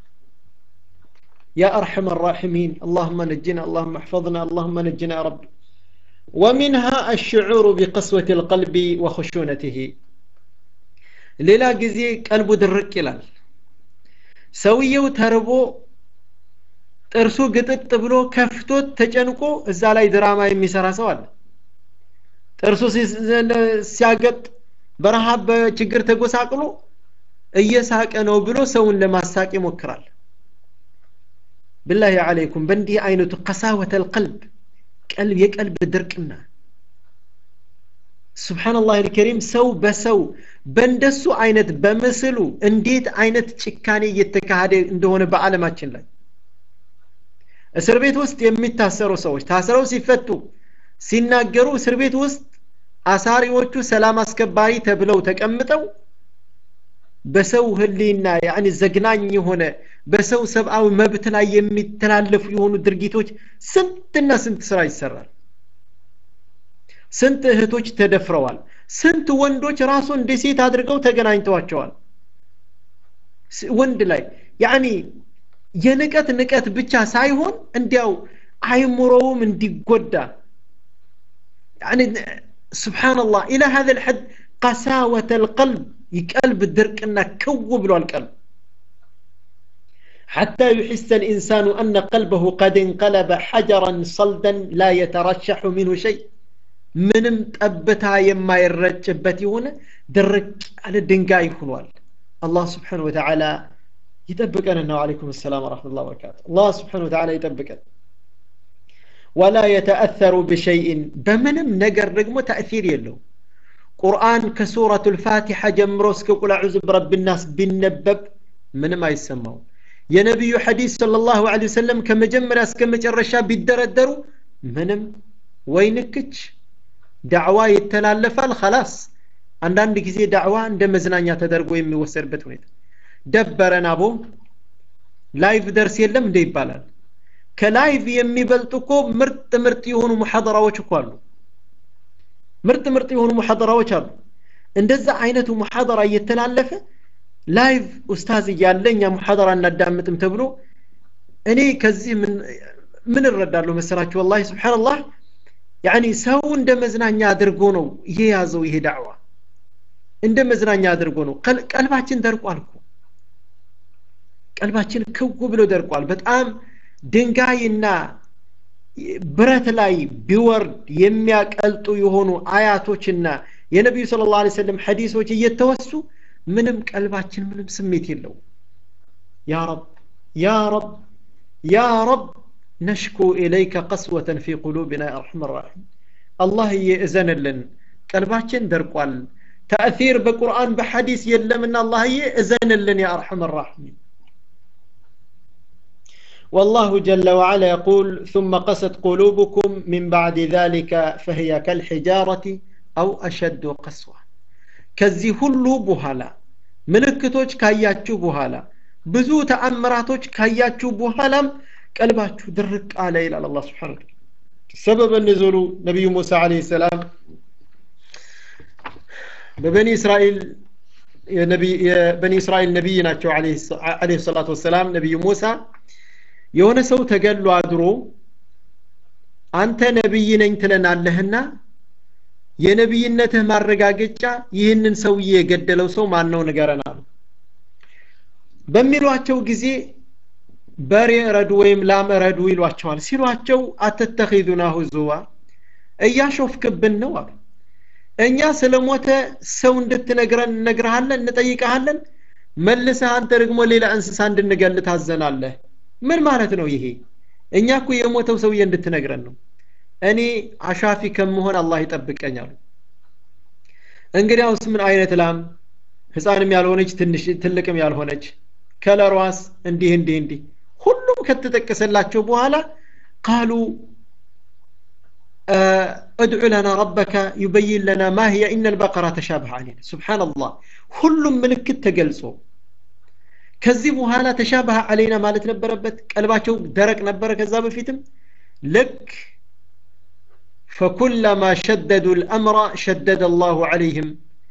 Speaker 1: يا أرحم الراحمين اللهم نجنا اللهم احفظنا اللهم نجنا يا رب ومنها الشعور بقسوة القلب وخشونته ሌላ ጊዜ ቀልቡ ድርቅ ይላል ሰውየው ተርቦ ጥርሱ ግጥጥ ብሎ ከፍቶት ተጨንቆ እዛ ላይ ድራማ የሚሰራ ሰው አለ ጥርሱ ሲያገጥ በረሃብ በችግር ተጎሳቅሎ እየሳቀ ነው ብሎ ሰውን ለማሳቅ ይሞክራል ብላሂ አለይኩም በእንዲህ አይነቱ ቀሳወተ ልቀልብ ቀልብ የቀልብ ድርቅና ሱብሓነላህ አልከሪም ሰው በሰው በእንደሱ አይነት በምስሉ እንዴት አይነት ጭካኔ እየተካሄደ እንደሆነ በዓለማችን ላይ እስር ቤት ውስጥ የሚታሰሩ ሰዎች ታስረው ሲፈቱ ሲናገሩ እስር ቤት ውስጥ አሳሪዎቹ ሰላም አስከባሪ ተብለው ተቀምጠው በሰው ህሊና ያኒ ዘግናኝ የሆነ በሰው ሰብአዊ መብት ላይ የሚተላለፉ የሆኑ ድርጊቶች ስንትና ስንት ስራ ይሰራል ስንት እህቶች ተደፍረዋል ስንት ወንዶች ራሱ እንደ ሴት አድርገው ተገናኝተዋቸዋል ወንድ ላይ ያኒ የንቀት ንቀት ብቻ ሳይሆን እንዲያው አይምሮውም እንዲጎዳ يعني سبحان الله إلى هذا الحد قساوة القلب يقلب درقنا كوب له القلب حتى يحس الإنسان أن قلبه قد انقلب حجرا صلدا لا يترشح منه شيء ምንም ጠብታ የማይረጭበት የሆነ ድርቅ ያለ ድንጋይ ሆኗል አላህ ስብሓን ወተዓላ ይጠብቀንና ወዓለይኩም ሰላም ወረሕመቱላ በረካቱ አላህ ስብሓን ወተዓላ ይጠብቀን ወላ የተአተሩ ብሸይእን በምንም ነገር ደግሞ ተእሲር የለው ቁርአን ከሱረቱ ልፋቲሐ ጀምሮ እስከ ቁል አዑዙ ብረብናስ ቢነበብ ምንም አይሰማው የነቢዩ ሐዲስ صለ ላሁ ለ ወሰለም ከመጀመሪያ እስከ መጨረሻ ቢደረደሩ ምንም ወይ ንክች ዳዕዋ ይተላለፋል ከላስ አንዳንድ ጊዜ ዳዕዋ እንደ መዝናኛ ተደርጎ የሚወሰድበት ሁኔታ ደበረን አቦ ላይቭ ደርስ የለም እንደ ይባላል ከላይቭ የሚበልጡ እኮ ምርጥ ምርጥ የሆኑ ሙሐደራዎች እኮ አሉ ምርጥ ምርጥ የሆኑ ሙሐደራዎች አሉ እንደዛ አይነቱ ሙሐደራ እየተላለፈ ላይቭ ኡስታዝ እያለ እኛ ሙሐደራ እናዳምጥም ተብሎ እኔ ከዚህ ምን እረዳለሁ መሰላችሁ ወላሂ ስብሓንላህ ያኒ ሰው እንደ መዝናኛ አድርጎ ነው የያዘው ይሄ ዳዕዋ እንደ መዝናኛ አድርጎ ነው ቀልባችን ደርቋል እኮ ቀልባችን ክው ብሎ ደርቋል በጣም ድንጋይና ብረት ላይ ቢወርድ የሚያቀልጡ የሆኑ አያቶችና የነቢዩ ስለ ላ ሰለም ሐዲሶች እየተወሱ ምንም ቀልባችን ምንም ስሜት የለው ያ ረብ ያ ረብ ያ ረብ نشكو إليك قسوة في قلوبنا يا أرحم الراحمين الله يأذن لن قلباتين درقوال تأثير بقرآن بحديث يلمنا الله يأذن لن يا أرحم الراحمين والله جل وعلا يقول ثم قست قلوبكم من بعد ذلك فهي كالحجارة أو أشد قسوة كزي هلو بهالا ملكتوش كاياتشو بهالا ብዙ ተአምራቶች ካያችሁ በኋላም ቀልባችሁ ድርቅ አለ ይላል አላህ ስብሓን ሰበበ ንዙሉ ነቢዩ ሙሳ አለ ሰላም በበኒ እስራኤል የበኒ እስራኤል ነቢይ ናቸው አለ ሰላቱ ወሰላም ነቢዩ ሙሳ የሆነ ሰው ተገሎ አድሮ አንተ ነቢይ ነኝ ትለናለህና የነቢይነትህ ማረጋገጫ ይህንን ሰውዬ የገደለው ሰው ማን ነው ንገረን አሉ በሚሏቸው ጊዜ በሬ እረዱ ወይም ላም እረዱ ይሏቸዋል ሲሏቸው አተተኺዙና ሁዙዋ እያሾፍክብን ነው አሉ እኛ ስለ ሞተ ሰው እንድትነግረን እነግርሃለን እንጠይቀሃለን መልሰህ አንተ ደግሞ ሌላ እንስሳ እንድንገል ታዘናለህ ምን ማለት ነው ይሄ እኛ እኮ የሞተው ሰውዬ እንድትነግረን ነው እኔ አሻፊ ከመሆን አላህ ይጠብቀኛሉ እንግዲያውስ ምን አይነት ላም ህፃንም ያልሆነች ትንሽ ትልቅም ያልሆነች ከለሯስ እንዲህ እንዲህ እንዲህ ሁሉም ከተጠቀሰላቸው በኋላ ቃሉ ادع لنا ربك يبين لنا ما هي إن البقرة تشابه علينا سبحان الله ሁሉም ምልክት ተገልጾ ከዚህ በኋላ ተሻበህ አለይና ማለት ነበረበት ቀልባቸው ደረቅ ነበረ ከዛ በፊትም ልክ فكلما شددوا الأمر شدد الله عليهم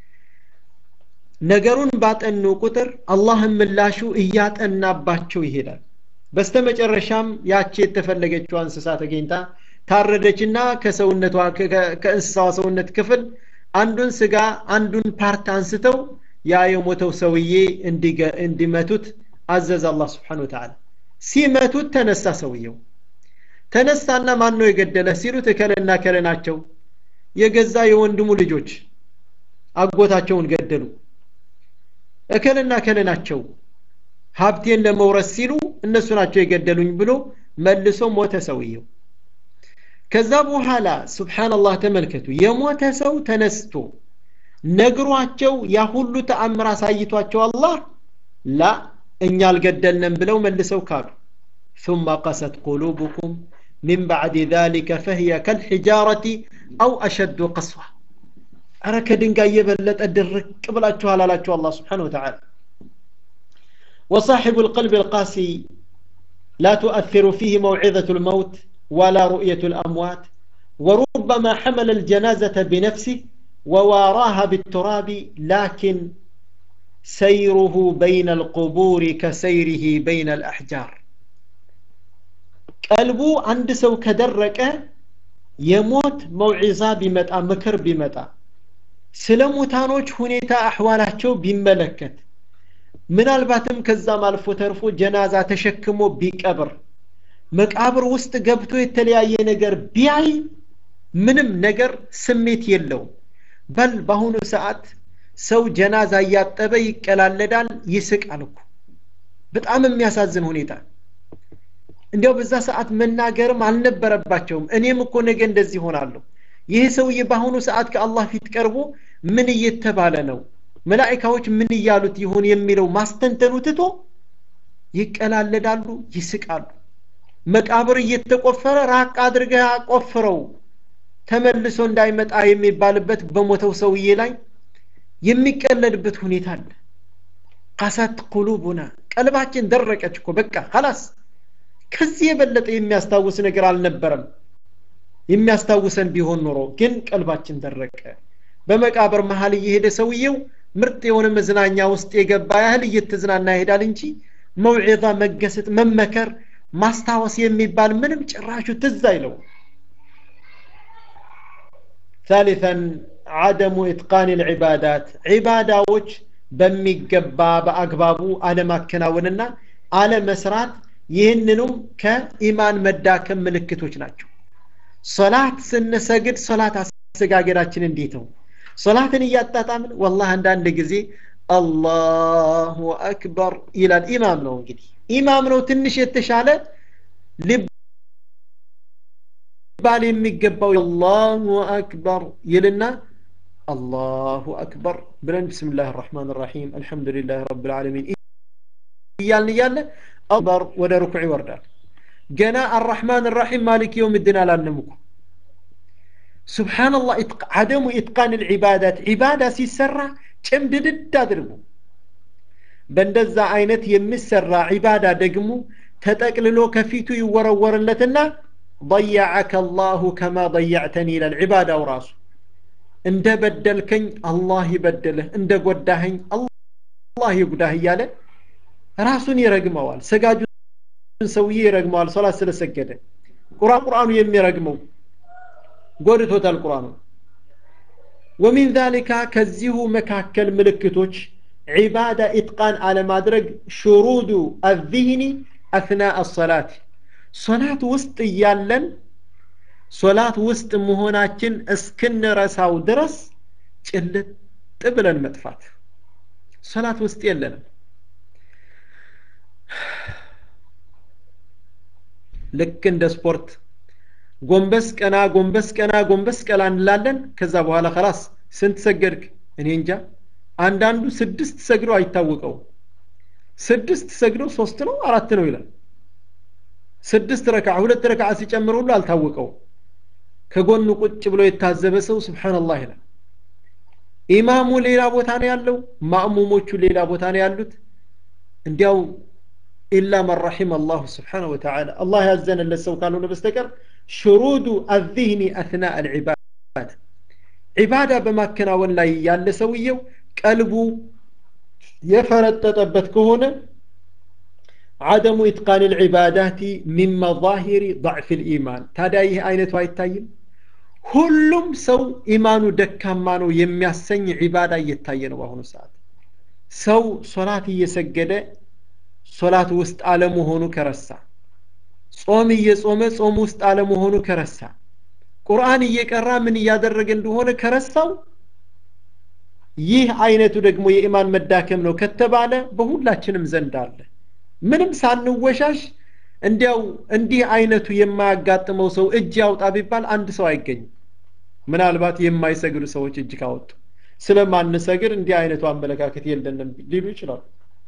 Speaker 1: ነገሩን ባጠኑ ቁጥር አላህም ምላሹ እያጠናባቸው ይሄዳል በስተመጨረሻም ያቺ የተፈለገችው እንስሳ ተገኝታ ታረደችና ከሰውነቷ ከእንስሳዋ ሰውነት ክፍል አንዱን ስጋ አንዱን ፓርት አንስተው ያ የሞተው ሰውዬ እንዲመቱት አዘዝ አላህ ስብሓን ወተዓላ ሲመቱት ተነሳ ሰውየው ተነሳና ማን ነው የገደለ ሲሉት እከለና ከለ ናቸው የገዛ የወንድሙ ልጆች አጎታቸውን ገደሉ እከልና ከለ ናቸው ሀብቴን ለመውረስ ሲሉ እነሱ ናቸው የገደሉኝ ብሎ መልሶ ሞተ ሰውየው ከዛ በኋላ ሱብሓነላህ ተመልከቱ የሞተ ሰው ተነስቶ ነግሯቸው ያ ሁሉ ተአምር አሳይቷቸው አላህ ላ እኛ አልገደልንም ብለው መልሰው ካዱ ثم قست قلوبكم من بعد ذلك فهي كالحجارة أو أشد قسوة أنا كدنقا يبلت أدرك قبل أتشوها لا الله سبحانه وتعالى وصاحب القلب القاسي لا تؤثر فيه موعظة الموت ولا رؤية الأموات وربما حمل الجنازة بنفسه وواراها بالتراب لكن سيره بين القبور كسيره بين الأحجار ቀልቡ አንድ ሰው ከደረቀ የሞት መውዒዛ ቢመጣ ምክር ቢመጣ ስለ ሙታኖች ሁኔታ አሕዋላቸው ቢመለከት ምናልባትም ከዛም አልፎ ተርፎ ጀናዛ ተሸክሞ ቢቀብር መቃብር ውስጥ ገብቶ የተለያየ ነገር ቢያይ ምንም ነገር ስሜት የለውም በል በአሁኑ ሰዓት ሰው ጀናዛ እያጠበ ይቀላለዳል ይስቃል እኮ በጣም የሚያሳዝን ሁኔታ እንዲያው በዛ ሰዓት መናገርም አልነበረባቸውም እኔም እኮ ነገ እንደዚህ ሆናለሁ ይህ ሰውዬ በአሁኑ ሰዓት ከአላህ ፊት ቀርቦ ምን እየተባለ ነው መላኢካዎች ምን እያሉት ይሆን የሚለው ማስተንተኑ ትቶ ይቀላለዳሉ ይስቃሉ መቃብር እየተቆፈረ ራቅ አድርገህ ቆፍረው ተመልሶ እንዳይመጣ የሚባልበት በሞተው ሰውዬ ላይ የሚቀለድበት ሁኔታ አለ ቀሰት ቁሉቡና ቀልባችን ደረቀች እኮ በቃ ሀላስ ከዚህ የበለጠ የሚያስታውስ ነገር አልነበረም የሚያስታውሰን ቢሆን ኖሮ ግን ቀልባችን ደረቀ በመቃብር መሀል እየሄደ ሰውየው ምርጥ የሆነ መዝናኛ ውስጥ የገባ ያህል እየተዝናና ይሄዳል እንጂ መውዒዛ መገሰጥ መመከር ማስታወስ የሚባል ምንም ጭራሹ ትዝ አይለው ثالثا عدم إتقان العبادات عباداዎች በሚገባ በአግባቡ አለማከናወንና አለመስራት ይህንኑም ከኢማን መዳከም ምልክቶች ናቸው ሶላት ስንሰግድ ሶላት አሰጋገዳችን እንዴት ነው ሶላትን እያጣጣምን ወላህ አንዳንድ ጊዜ አላሁ አክበር ይላል ኢማም ነው እንግዲህ ኢማም ነው ትንሽ የተሻለ ሊባል የሚገባው አላሁ አክበር ይልና አላሁ አክበር ብለን ብስምላህ ራሕማን ራሒም አልሐምዱሊላህ ረብ ልዓለሚን እያልን እያለ አክበር ወደ ርኩዕ ይወርዳል ገና አራሕማን ራሒም ማሊክ የውም ድን አላለም እኮ ስብሓንላህ አደሙ ኢትቃን ልዕባዳት ዒባዳ ሲሰራ ጭምድድድ አድርጉ በእንደዛ አይነት የሚሰራ ዒባዳ ደግሞ ተጠቅልሎ ከፊቱ ይወረወርለትና ضيعك الله كما ضيعتني ይላል ዒባዳው ራሱ እንደ በደልከኝ አላህ ይበድልህ እንደ ጎዳኸኝ አላህ ይጉዳህ እያለ ራሱን ይረግመዋል ሰጋጁን ሰውዬ ይረግመዋል ሶላት ስለሰገደ ቁርአን ቁርአኑ የሚረግመው ጎድቶታል ቁርአኑ ወሚን ዛሊካ ከዚሁ መካከል ምልክቶች ዒባዳ ኢትቃን አለማድረግ ሽሩዱ አዚህኒ አስና አሰላት ሶላት ውስጥ እያለን ሶላት ውስጥ መሆናችን እስክንረሳው ድረስ ጭልጥ ብለን መጥፋት ሶላት ውስጥ የለንም ልክ እንደ ስፖርት ጎንበስ ቀና ጎንበስ ቀና ጎንበስ ቀና እንላለን ከዛ በኋላ ከላስ ስንት ሰገድክ እኔ እንጃ አንዳንዱ ስድስት ሰግዶ አይታወቀው ስድስት ሰግዶ ሶስት ነው አራት ነው ይላል ስድስት ረክዓ ሁለት ረክዓ ሲጨምር ሁሉ አልታወቀው ከጎኑ ቁጭ ብሎ የታዘበ ሰው ስብሓንላህ ይላል ኢማሙ ሌላ ቦታ ነው ያለው ማእሙሞቹ ሌላ ቦታ ነው ያሉት እንዲያው ኢላ መን ረሒም አላሁ ስብሓነ ወተዓላ አላህ ያዘነለት ሰው ካልሆነ በስተቀር ሽሩዱ አዚህኒ አትና አልዒባዳ ዒባዳ በማከናወን ላይ ያለ ሰውየው ቀልቡ የፈረጠጠበት ከሆነ عدم إتقان العبادات من مظاهر ضعف الإيمان ታዲያ ይህ አይነቱ አይታይም ሁሉም ሰው ኢማኑ ደካማ ነው የሚያሰኝ ዒባዳ እየታየ ነው በአሁኑ ሰዓት ሰው ሶላት እየሰገደ ሶላት ውስጥ አለመሆኑ ከረሳ ጾም እየጾመ ጾም ውስጥ አለመሆኑ ከረሳ ቁርአን እየቀራ ምን እያደረገ እንደሆነ ከረሳው ይህ አይነቱ ደግሞ የኢማን መዳከም ነው ከተባለ በሁላችንም ዘንድ አለ ምንም ሳንወሻሽ እንዲያው እንዲህ አይነቱ የማያጋጥመው ሰው እጅ ያውጣ ቢባል አንድ ሰው አይገኝም ምናልባት የማይሰግዱ ሰዎች እጅ ካወጡ ስለማንሰግድ እንዲህ አይነቱ አመለካከት የለንም ሊሉ ይችላሉ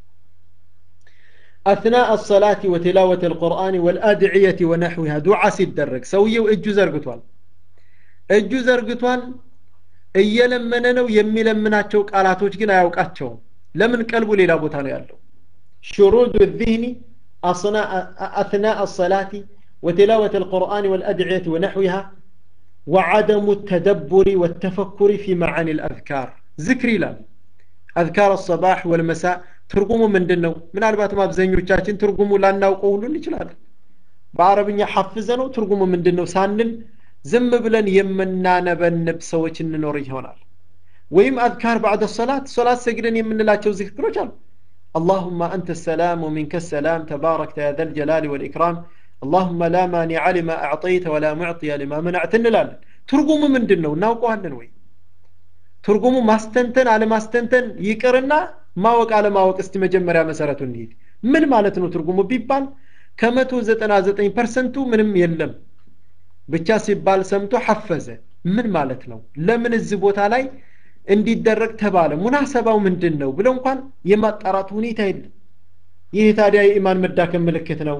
Speaker 1: أثناء الصلاة وتلاوة القرآن والأدعية ونحوها دعاء ሲደረግ ሰውየው እጁ ዘርግቷል እጁ ዘርግቷል እየለመነ ነው የሚለምናቸው ቃላቶች ግን አያውቃቸውም ለምን ቀልቡ ሌላ ቦታ ነው ያለው شرود الذهن أثناء الصلاة وتلاوة القرآن والأدعية ونحوها وعدم التدبر والتفكر في معاني الأذكار ذكر لا أذكار الصباح والمساء ትርጉሙ ምንድን ነው ምናልባትም አብዛኞቻችን ትርጉሙ ላናውቀው ሁሉ እንችላለን በአረብኛ ሐፍዘ ነው ትርጉሙ ምንድን ነው ሳንል ዝም ብለን የምናነበንብ ሰዎች እንኖር ይሆናል ወይም አዝካር ባዕደ ሰላት ሶላት ሰግደን የምንላቸው ዝክሮች አሉ اللهم أنت السلام ومنك السلام تباركت يا ذا الجلال والإكرام اللهم لا مانع لما أعطيت ولا معطي لما منعت እንላለን ትርጉሙ ምንድን ነው እናውቀዋለን ወይ ትርጉሙ ማስተንተን አለማስተንተን ይቅርና ማወቅ አለማወቅ እስቲ መጀመሪያ መሰረቱ እንሂድ ምን ማለት ነው ትርጉሙ ቢባል ከመቶ ዘጠና ዘጠኝ ፐርሰንቱ ምንም የለም ብቻ ሲባል ሰምቶ ሐፈዘ ምን ማለት ነው ለምን እዚህ ቦታ ላይ እንዲደረግ ተባለ ሙናሰባው ምንድን ነው ብሎ እንኳን የማጣራት ሁኔታ የለም ይህ ታዲያ የኢማን መዳከም ምልክት ነው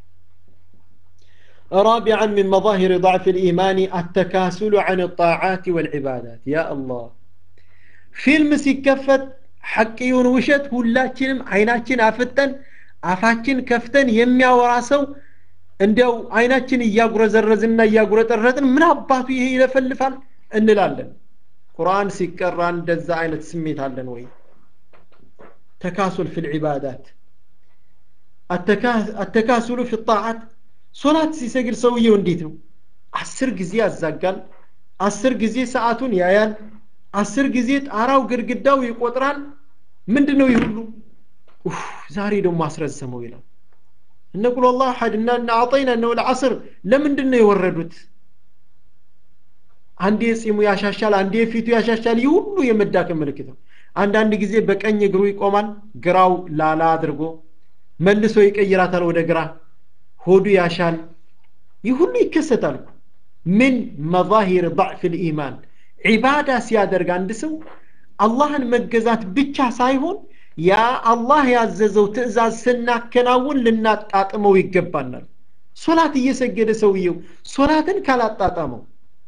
Speaker 1: رابعا من مظاهر ضعف الإيمان التكاسل عن الطاعات والعبادات يا الله فيلم ሲከፈት ሐቅ ይሁን ውሸት ሁላችንም አይናችን አፍጠን አፋችን ከፍተን የሚያወራ ሰው እንዲያው አይናችን እያጉረዘረዝና እያጉረጠረጥን ምን አባቱ ይሄ ይለፈልፋል እንላለን ቁርአን ሲቀራ እንደዛ አይነት ስሜት አለን ወይ ተካሱል ፊ ልዕባዳት አተካሱሉ ፊ ጣዓት ሶላት ሲሰግድ ሰውየው እንዴት ነው አስር ጊዜ ያዛጋል አስር ጊዜ ሰዓቱን ያያል አስር ጊዜ ጣራው ግድግዳው ይቆጥራል ምንድን ነው ይህ ሁሉ ዛሬ ደግሞ አስረዘመው ይላል እነ ቁል አላህ አሐድ እና እነ አጠይና እነ ልዓስር ለምንድን ነው የወረዱት አንዴ ጺሙ ያሻሻል አንዴ ፊቱ ያሻሻል ይህ ሁሉ የመዳከም ምልክት ነው አንዳንድ ጊዜ በቀኝ እግሩ ይቆማል ግራው ላላ አድርጎ መልሶ ይቀይራታል ወደ ግራ ሆዱ ያሻል ይህ ሁሉ ይከሰታል ምን መዛሂር ضዕፍ ልኢማን ዒባዳ ሲያደርግ አንድ ሰው አላህን መገዛት ብቻ ሳይሆን ያ አላህ ያዘዘው ትእዛዝ ስናከናውን ልናጣጥመው ይገባናል ሶላት እየሰገደ ሰውየው ሶላትን ካላጣጣመው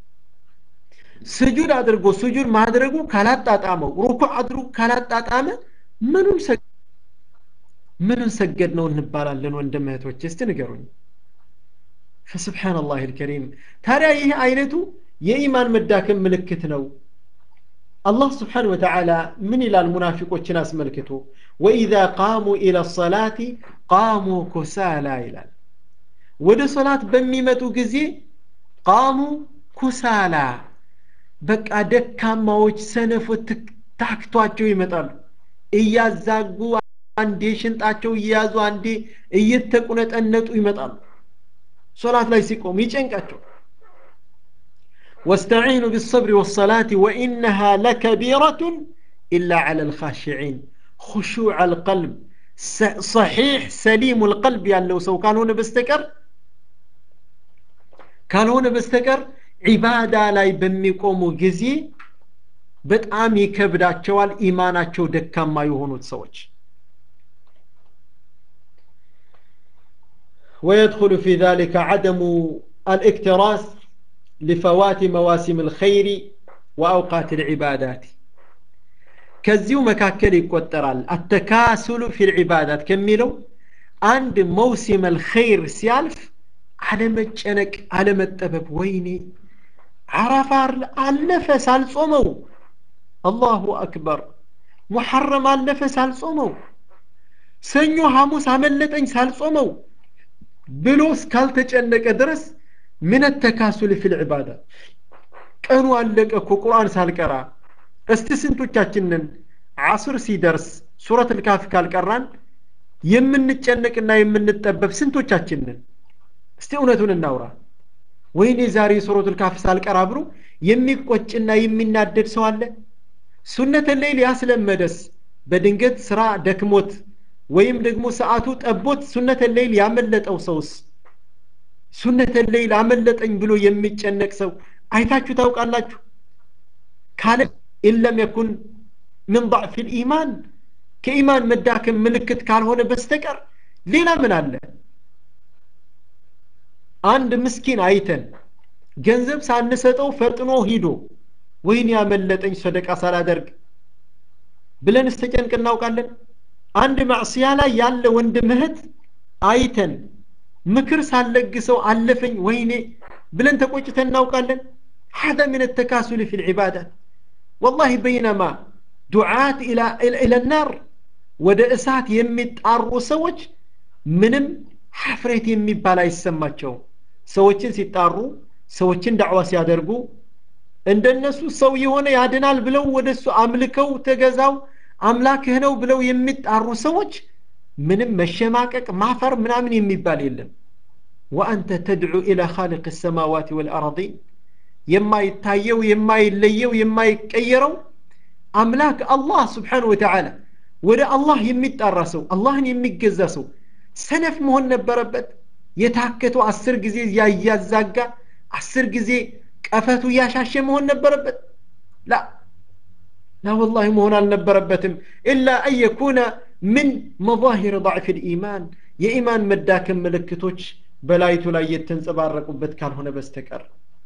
Speaker 1: ስጁድ አድርጎ ስጁድ ማድረጉ ካላጣጣመው ሩኩዕ አድርጎ ካላጣጣመ ምኑን ምኑን ሰገድ ነው እንባላለን ወንድም እህቶች እስቲ ንገሩኝ ፈስብሓን ላህ ልከሪም ታዲያ ይህ አይነቱ የኢማን መዳከም ምልክት ነው አላህ ስብሓን ወተዓላ ምን ይላል ሙናፊቆችን አስመልክቶ ወኢዛ ቃሙ ኢላ ሰላቲ ቃሙ ኩሳላ ይላል ወደ ሶላት በሚመጡ ጊዜ ቃሙ ኩሳላ በቃ ደካማዎች ሰነፎች ታክቷቸው ይመጣሉ እያዛጉ አንዴ ሽንጣቸው እየያዙ አንዴ እየተቁነጠነጡ ይመጣሉ ሶላት ላይ ሲቆሙ ይጨንቃቸው واستعينوا بالصبر والصلاة وإنها لكبيرة إلا على الخاشعين خشوع القلب صحيح سليم القلب يعني لو سو كان هنا بستكر كان هنا بستكر عبادة لا بميقوموا جزي በጣም ይከብዳቸዋል ኢማናቸው ደካማ የሆኑት ሰዎች ويدخل في ذلك عدم الاكتراث لفوات مواسم الخير وأوقات العبادات كزيو مكاكل يقترال التكاسل في العبادات كملوا عند موسم الخير سيالف على مجنك على متبب ويني عرفار علفة سالصومو الله أكبر محرم علفة سالصومو سنو حاموس عملتين سالصومو بلوس كالتجنك درس من التكاسل في العبادة ቀኑ አለቀ እኮ ቁርአን ሳልቀራ እስቲ ስንቶቻችንን አስር ሲደርስ ሱረት ልካፍ ካልቀራን የምንጨነቅና የምንጠበብ ስንቶቻችንን እስቲ እውነቱን እናውራ ወይኔ ዛሬ ሱረት ልካፍ ሳልቀራ ብሎ የሚቆጭና የሚናደድ ሰው አለ ሱነተ ሌይል ያስለመደስ በድንገት ስራ ደክሞት ወይም ደግሞ ሰዓቱ ጠቦት ሱነተ ሌይል ያመለጠው ሰውስ ሱነተ ሌይል አመለጠኝ ብሎ የሚጨነቅ ሰው አይታችሁ ታውቃላችሁ ካለ ኢለም የኩን ምን ضዕፍ ልኢማን ከኢማን መዳከም ምልክት ካልሆነ በስተቀር ሌላ ምን አለ አንድ ምስኪን አይተን ገንዘብ ሳንሰጠው ፈጥኖ ሂዶ ወይን ያመለጠኝ ሰደቃ ሳላደርግ ብለን ስተጨንቅ እናውቃለን አንድ ማዕስያ ላይ ያለ ወንድም እህት አይተን ምክር ሳለግሰው አለፈኝ ወይኔ ብለን ተቆጭተን እናውቃለን هذا من التكاسل في العبادات والله بينما دعاة إلى إلى النار ወደ እሳት የሚጣሩ ሰዎች ምንም ሐፍሬት የሚባል አይሰማቸውም ሰዎችን ሲጣሩ ሰዎችን ዳዕዋ ሲያደርጉ እንደነሱ ሰው የሆነ ያድናል ብለው ወደ እሱ አምልከው ተገዛው አምላክህ ነው ብለው የሚጣሩ ሰዎች ምንም መሸማቀቅ ማፈር ምናምን የሚባል የለም ወአንተ ተድዑ ኢላ ኻልቅ ሰማዋት ወልአረዲን የማይታየው የማይለየው የማይቀየረው አምላክ አላህ ስብሓን ወተዓላ ወደ አላህ የሚጣራ ሰው አላህን የሚገዛ ሰው ሰነፍ መሆን ነበረበት የታከተው አስር ጊዜ ያያዛጋ አስር ጊዜ ቀፈቱ እያሻሸ መሆን ነበረበት ላ ላ ወላሂ መሆን አልነበረበትም ኢላ አን የኩነ ምን መظاهር ضعፍ الإيمان የኢማን መዳከም ምልክቶች በላይቱ ላይ የተንጸባረቁበት ካልሆነ በስተቀር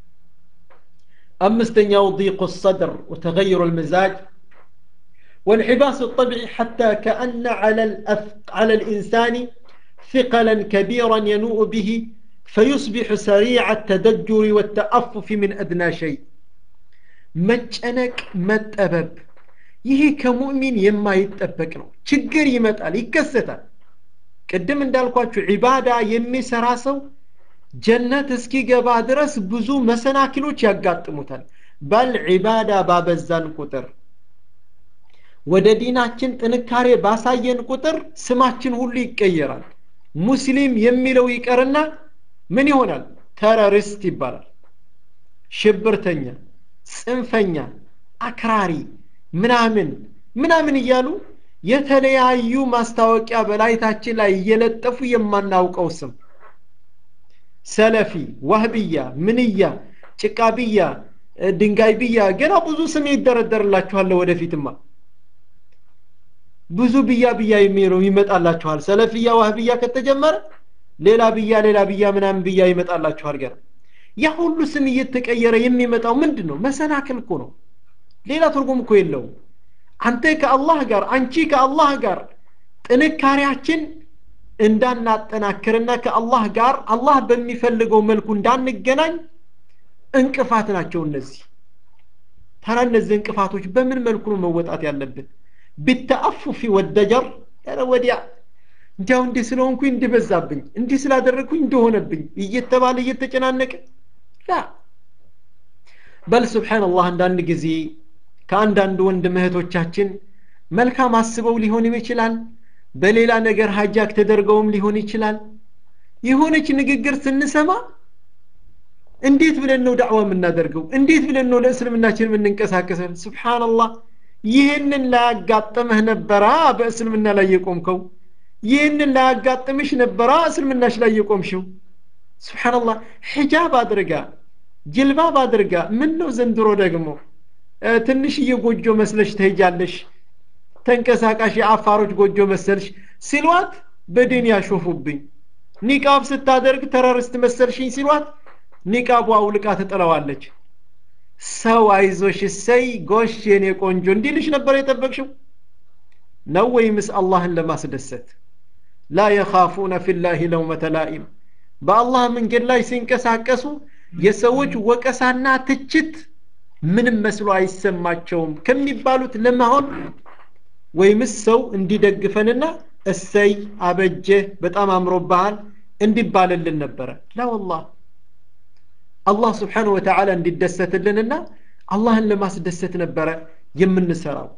Speaker 1: አምስተኛው ضيق الصدر وتغير المزاج وانحباس الطبع حتى كأن على الأث... على الإنسان ثقلا كبيرا ينوء به فيصبح سريع التدجر والتأفف من أدنى شيء መጨነቅ መጠበብ ይሄ ከሙእሚን የማይጠበቅ ነው ችግር ይመጣል ይከሰታል ቅድም እንዳልኳችሁ ዒባዳ የሚሰራ ሰው ጀነት እስኪገባ ድረስ ብዙ መሰናክሎች ያጋጥሙታል በል ዒባዳ ባበዛን ቁጥር ወደ ዲናችን ጥንካሬ ባሳየን ቁጥር ስማችን ሁሉ ይቀየራል ሙስሊም የሚለው ይቀርና ምን ይሆናል ተረሪስት ይባላል ሽብርተኛ ጽንፈኛ አክራሪ ምናምን ምናምን እያሉ የተለያዩ ማስታወቂያ በላይታችን ላይ እየለጠፉ የማናውቀው ስም ሰለፊ ዋህብያ ምንያ ጭቃብያ ድንጋይ ብያ ገና ብዙ ስም ይደረደርላችኋል ወደፊትማ ብዙ ብያ ብያ የሚለው ይመጣላችኋል ሰለፍያ ዋህብያ ከተጀመረ ሌላ ብያ ሌላ ብያ ምናምን ብያ ይመጣላችኋል ገና ያ ሁሉ ስም እየተቀየረ የሚመጣው ምንድን ነው መሰናክል እኮ ነው ሌላ ትርጉም እኮ የለውም አንተ ከአላህ ጋር አንቺ ከአላህ ጋር ጥንካሬያችን እንዳናጠናክርና ከአላህ ጋር አላህ በሚፈልገው መልኩ እንዳንገናኝ እንቅፋት ናቸው እነዚህ ታዲያ እነዚህ እንቅፋቶች በምን መልኩ ነው መወጣት ያለብን ቢተአፉፊ ወደጀር ረ ወዲያ እንዲያው እንዲህ ስለሆንኩኝ እንዲበዛብኝ እንዲህ ስላደረግኩኝ እንደሆነብኝ እየተባለ እየተጨናነቀ ላ በል ስብሓንላህ አንዳንድ ጊዜ ከአንዳንድ ወንድም እህቶቻችን መልካም አስበው ሊሆን ይችላል በሌላ ነገር ሀጃክ ተደርገውም ሊሆን ይችላል የሆነች ንግግር ስንሰማ እንዴት ብለን ነው ዳዕዋ የምናደርገው እንዴት ብለን ነው ለእስልምናችን የምንንቀሳቀሰን ስብሓንላህ ይህንን ላያጋጥምህ ነበራ በእስልምና ላይ የቆምከው ይህንን ላያጋጥምሽ ነበራ እስልምናሽ ላይ የቆምሽው ስብሓንላህ ሒጃብ አድርጋ ጅልባብ አድርጋ ምን ነው ዘንድሮ ደግሞ ትንሽዬ ጎጆ መስለሽ ትሄጃለሽ ተንቀሳቃሽ የአፋሮች ጎጆ መሰልሽ ሲሏት በድን ያሾፉብኝ ኒቃብ ስታደርግ ተረርስት መሰልሽኝ ሲሏት ኒቃቡ አውልቃ ትጥለዋለች ሰው አይዞሽ እሰይ ጎሽ የኔ ቆንጆ እንዲልሽ ነበር የጠበቅሽው ነው ወይምስ አላህን ለማስደሰት ላ የኻፉነ ፊላህ ለውመተ ላኢም በአላህ መንገድ ላይ ሲንቀሳቀሱ የሰዎች ወቀሳና ትችት ምንም መስሎ አይሰማቸውም ከሚባሉት ለመሆን ወይምስ ሰው እንዲደግፈንና እሰይ አበጀህ በጣም አምሮብሃል እንዲባልልን ነበረ ላ ወላህ አላህ ስብሓንሁ ወተዓላ እንዲደሰትልንና አላህን ለማስደሰት ነበረ የምንሰራው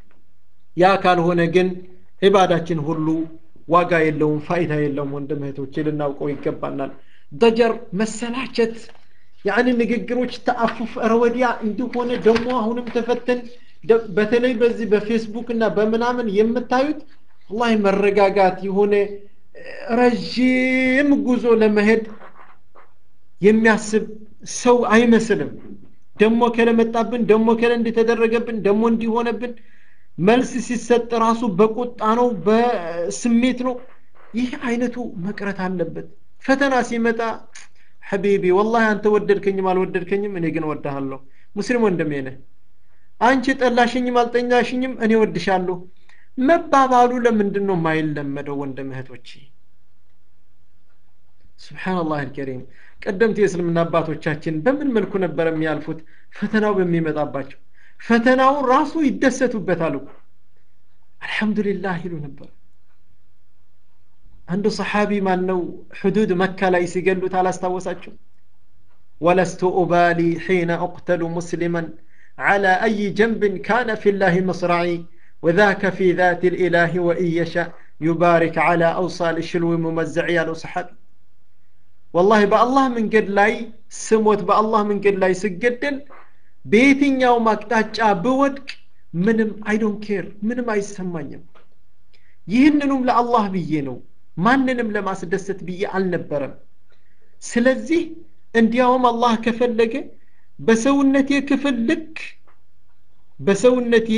Speaker 1: ያ ካልሆነ ግን ዒባዳችን ሁሉ ዋጋ የለውም ፋይዳ የለውም ወንድም እህቶቼ ልናውቀው ይገባናል ደጀር መሰላቸት ያኒ ንግግሮች ተአፉፍ ረወዲያ እንደሆነ ደግሞ አሁንም ተፈተን በተለይ በዚህ በፌስቡክ እና በምናምን የምታዩት ወላሂ መረጋጋት የሆነ ረዥም ጉዞ ለመሄድ የሚያስብ ሰው አይመስልም ደሞ ከለመጣብን ደሞ ከለ እንደተደረገብን ደሞ እንዲሆነብን መልስ ሲሰጥ ራሱ በቁጣ ነው በስሜት ነው ይህ አይነቱ መቅረት አለበት ፈተና ሲመጣ ሐቢቢ ወላሂ አንተ ወደድከኝም አልወደድከኝም እኔ ግን ወድሃለሁ ሙስሊም ወንድሜ ነህ አንቺ ጠላሽኝም አልጠኛሽኝም እኔ ወድሻለሁ መባባሉ ለምንድን ነው የማይለመደው ወንድም እህቶቼ ስብሓንላህ አልከሪም ቀደምት የእስልምና አባቶቻችን በምን መልኩ ነበር የሚያልፉት ፈተናው በሚመጣባቸው ፈተናው ራሱ ይደሰቱበታል እኮ አልሐምዱሊላህ ይሉ ነበር አንዱ ሰሓቢ ማን ነው ሕዱድ መካ ላይ ሲገሉት አላስታወሳቸው ወለስቱ ኡባሊ ሒነ أقتل مسلما على أي جنب كان في الله مصرعي وذاك في ذات الإله وإن يشاء يبارك على أوصال الشلو ممزعي على صحابي والله በአላህ መንገድ ላይ ስሞት በአላህ መንገድ ላይ ስገደል በየትኛውም አቅጣጫ ብወድቅ ምንም አይዶን ኬር ምንም አይሰማኝም ይህንኑም ለአላህ ብዬ ነው ማንንም ለማስደሰት ብዬ አልነበረም ስለዚህ እንዲያውም አላህ ከፈለገ በሰውነቴ ክፍል ልክ በሰውነቴ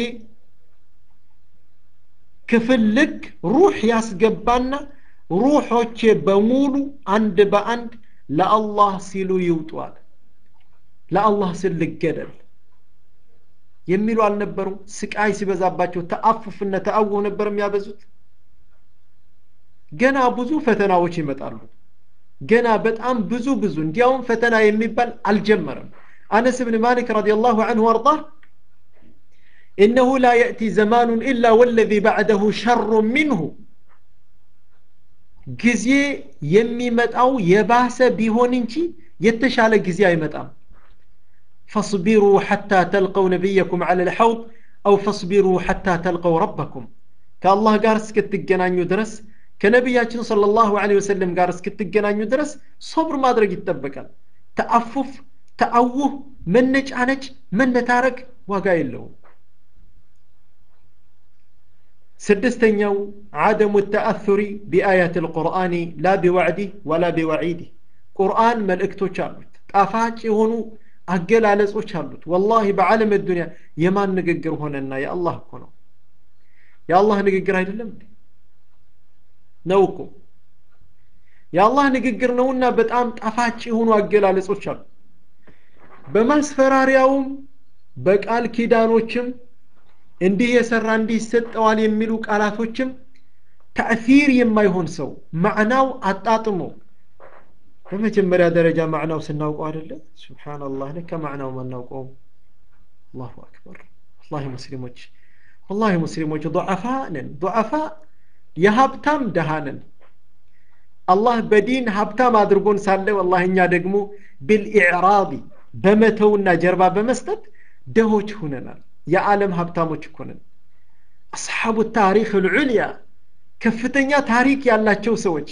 Speaker 1: ክፍል ልክ ሩህ ያስገባና ሩሖቼ በሙሉ አንድ በአንድ ለአላህ ሲሉ ይውጧል ለአላህ ስል ልገደል የሚሉ አልነበሩም ስቃይ ሲበዛባቸው ተአፉፍና ተአውህ ነበር የሚያበዙት ገና ብዙ ፈተናዎች ይመጣሉ ገና በጣም ብዙ ብዙ እንዲያውም ፈተና የሚባል አልጀመረም አነስ ብን ማሊክ ረዲየላሁ ዐንሁ ወርዳህ إنه لا يأتي زمان إلا والذي بعده شر منه ጊዜ የሚመጣው የባሰ ቢሆን እንጂ የተሻለ ጊዜ አይመጣም فاصبروا حتى تلقوا نبيكم على الحوض أو فاصبروا حتى تلقوا ربكم كالله قال እስክትገናኙ ድረስ ከነቢያችን صلى الله عليه وسلم ጋር እስክትገናኙ ድረስ ሶብር ማድረግ ይጠበቃል ተአፉፍ ተአውህ መነጫነጭ መነታረክ ዋጋ የለውም ስድስተኛው ዓደሙ ተአثሪ ቢአያት ልቁርአን ላ ቢዋዕዲህ ወላ ቢወዒዲህ ቁርአን መልእክቶች አሉት ጣፋጭ የሆኑ አገላለጾች አሉት ወላሂ በዓለም ዱንያ የማን ንግግር ሆነና የአላህ እኮ ነው የአላህ ንግግር አይደለም ነው እኮ የአላህ ንግግር ነውና በጣም ጣፋጭ የሆኑ አገላለጾች አሉ በማስፈራሪያውም በቃል ኪዳኖችም እንዲህ የሰራ እንዲህ ይሰጠዋል የሚሉ ቃላቶችም ተእሲር የማይሆን ሰው ማዕናው አጣጥሞ በመጀመሪያ ደረጃ ማዕናው ስናውቀው አይደለ ስብሓንላህ ለካ ማዕናው ማናውቀው አላሁ አክበር ወላሂ ሙስሊሞች ወላሂ ሙስሊሞች ضعፋ ነን ضعፋ የሀብታም ደሃ ነን አላህ በዲን ሀብታም አድርጎን ሳለ ወላሂ እኛ ደግሞ ብልኢዕራቢ በመተውና ጀርባ በመስጠት ደሆች ሁነናል የዓለም ሀብታሞች እኮ ነን አስሓቡ ታሪክ ልዑልያ ከፍተኛ ታሪክ ያላቸው ሰዎች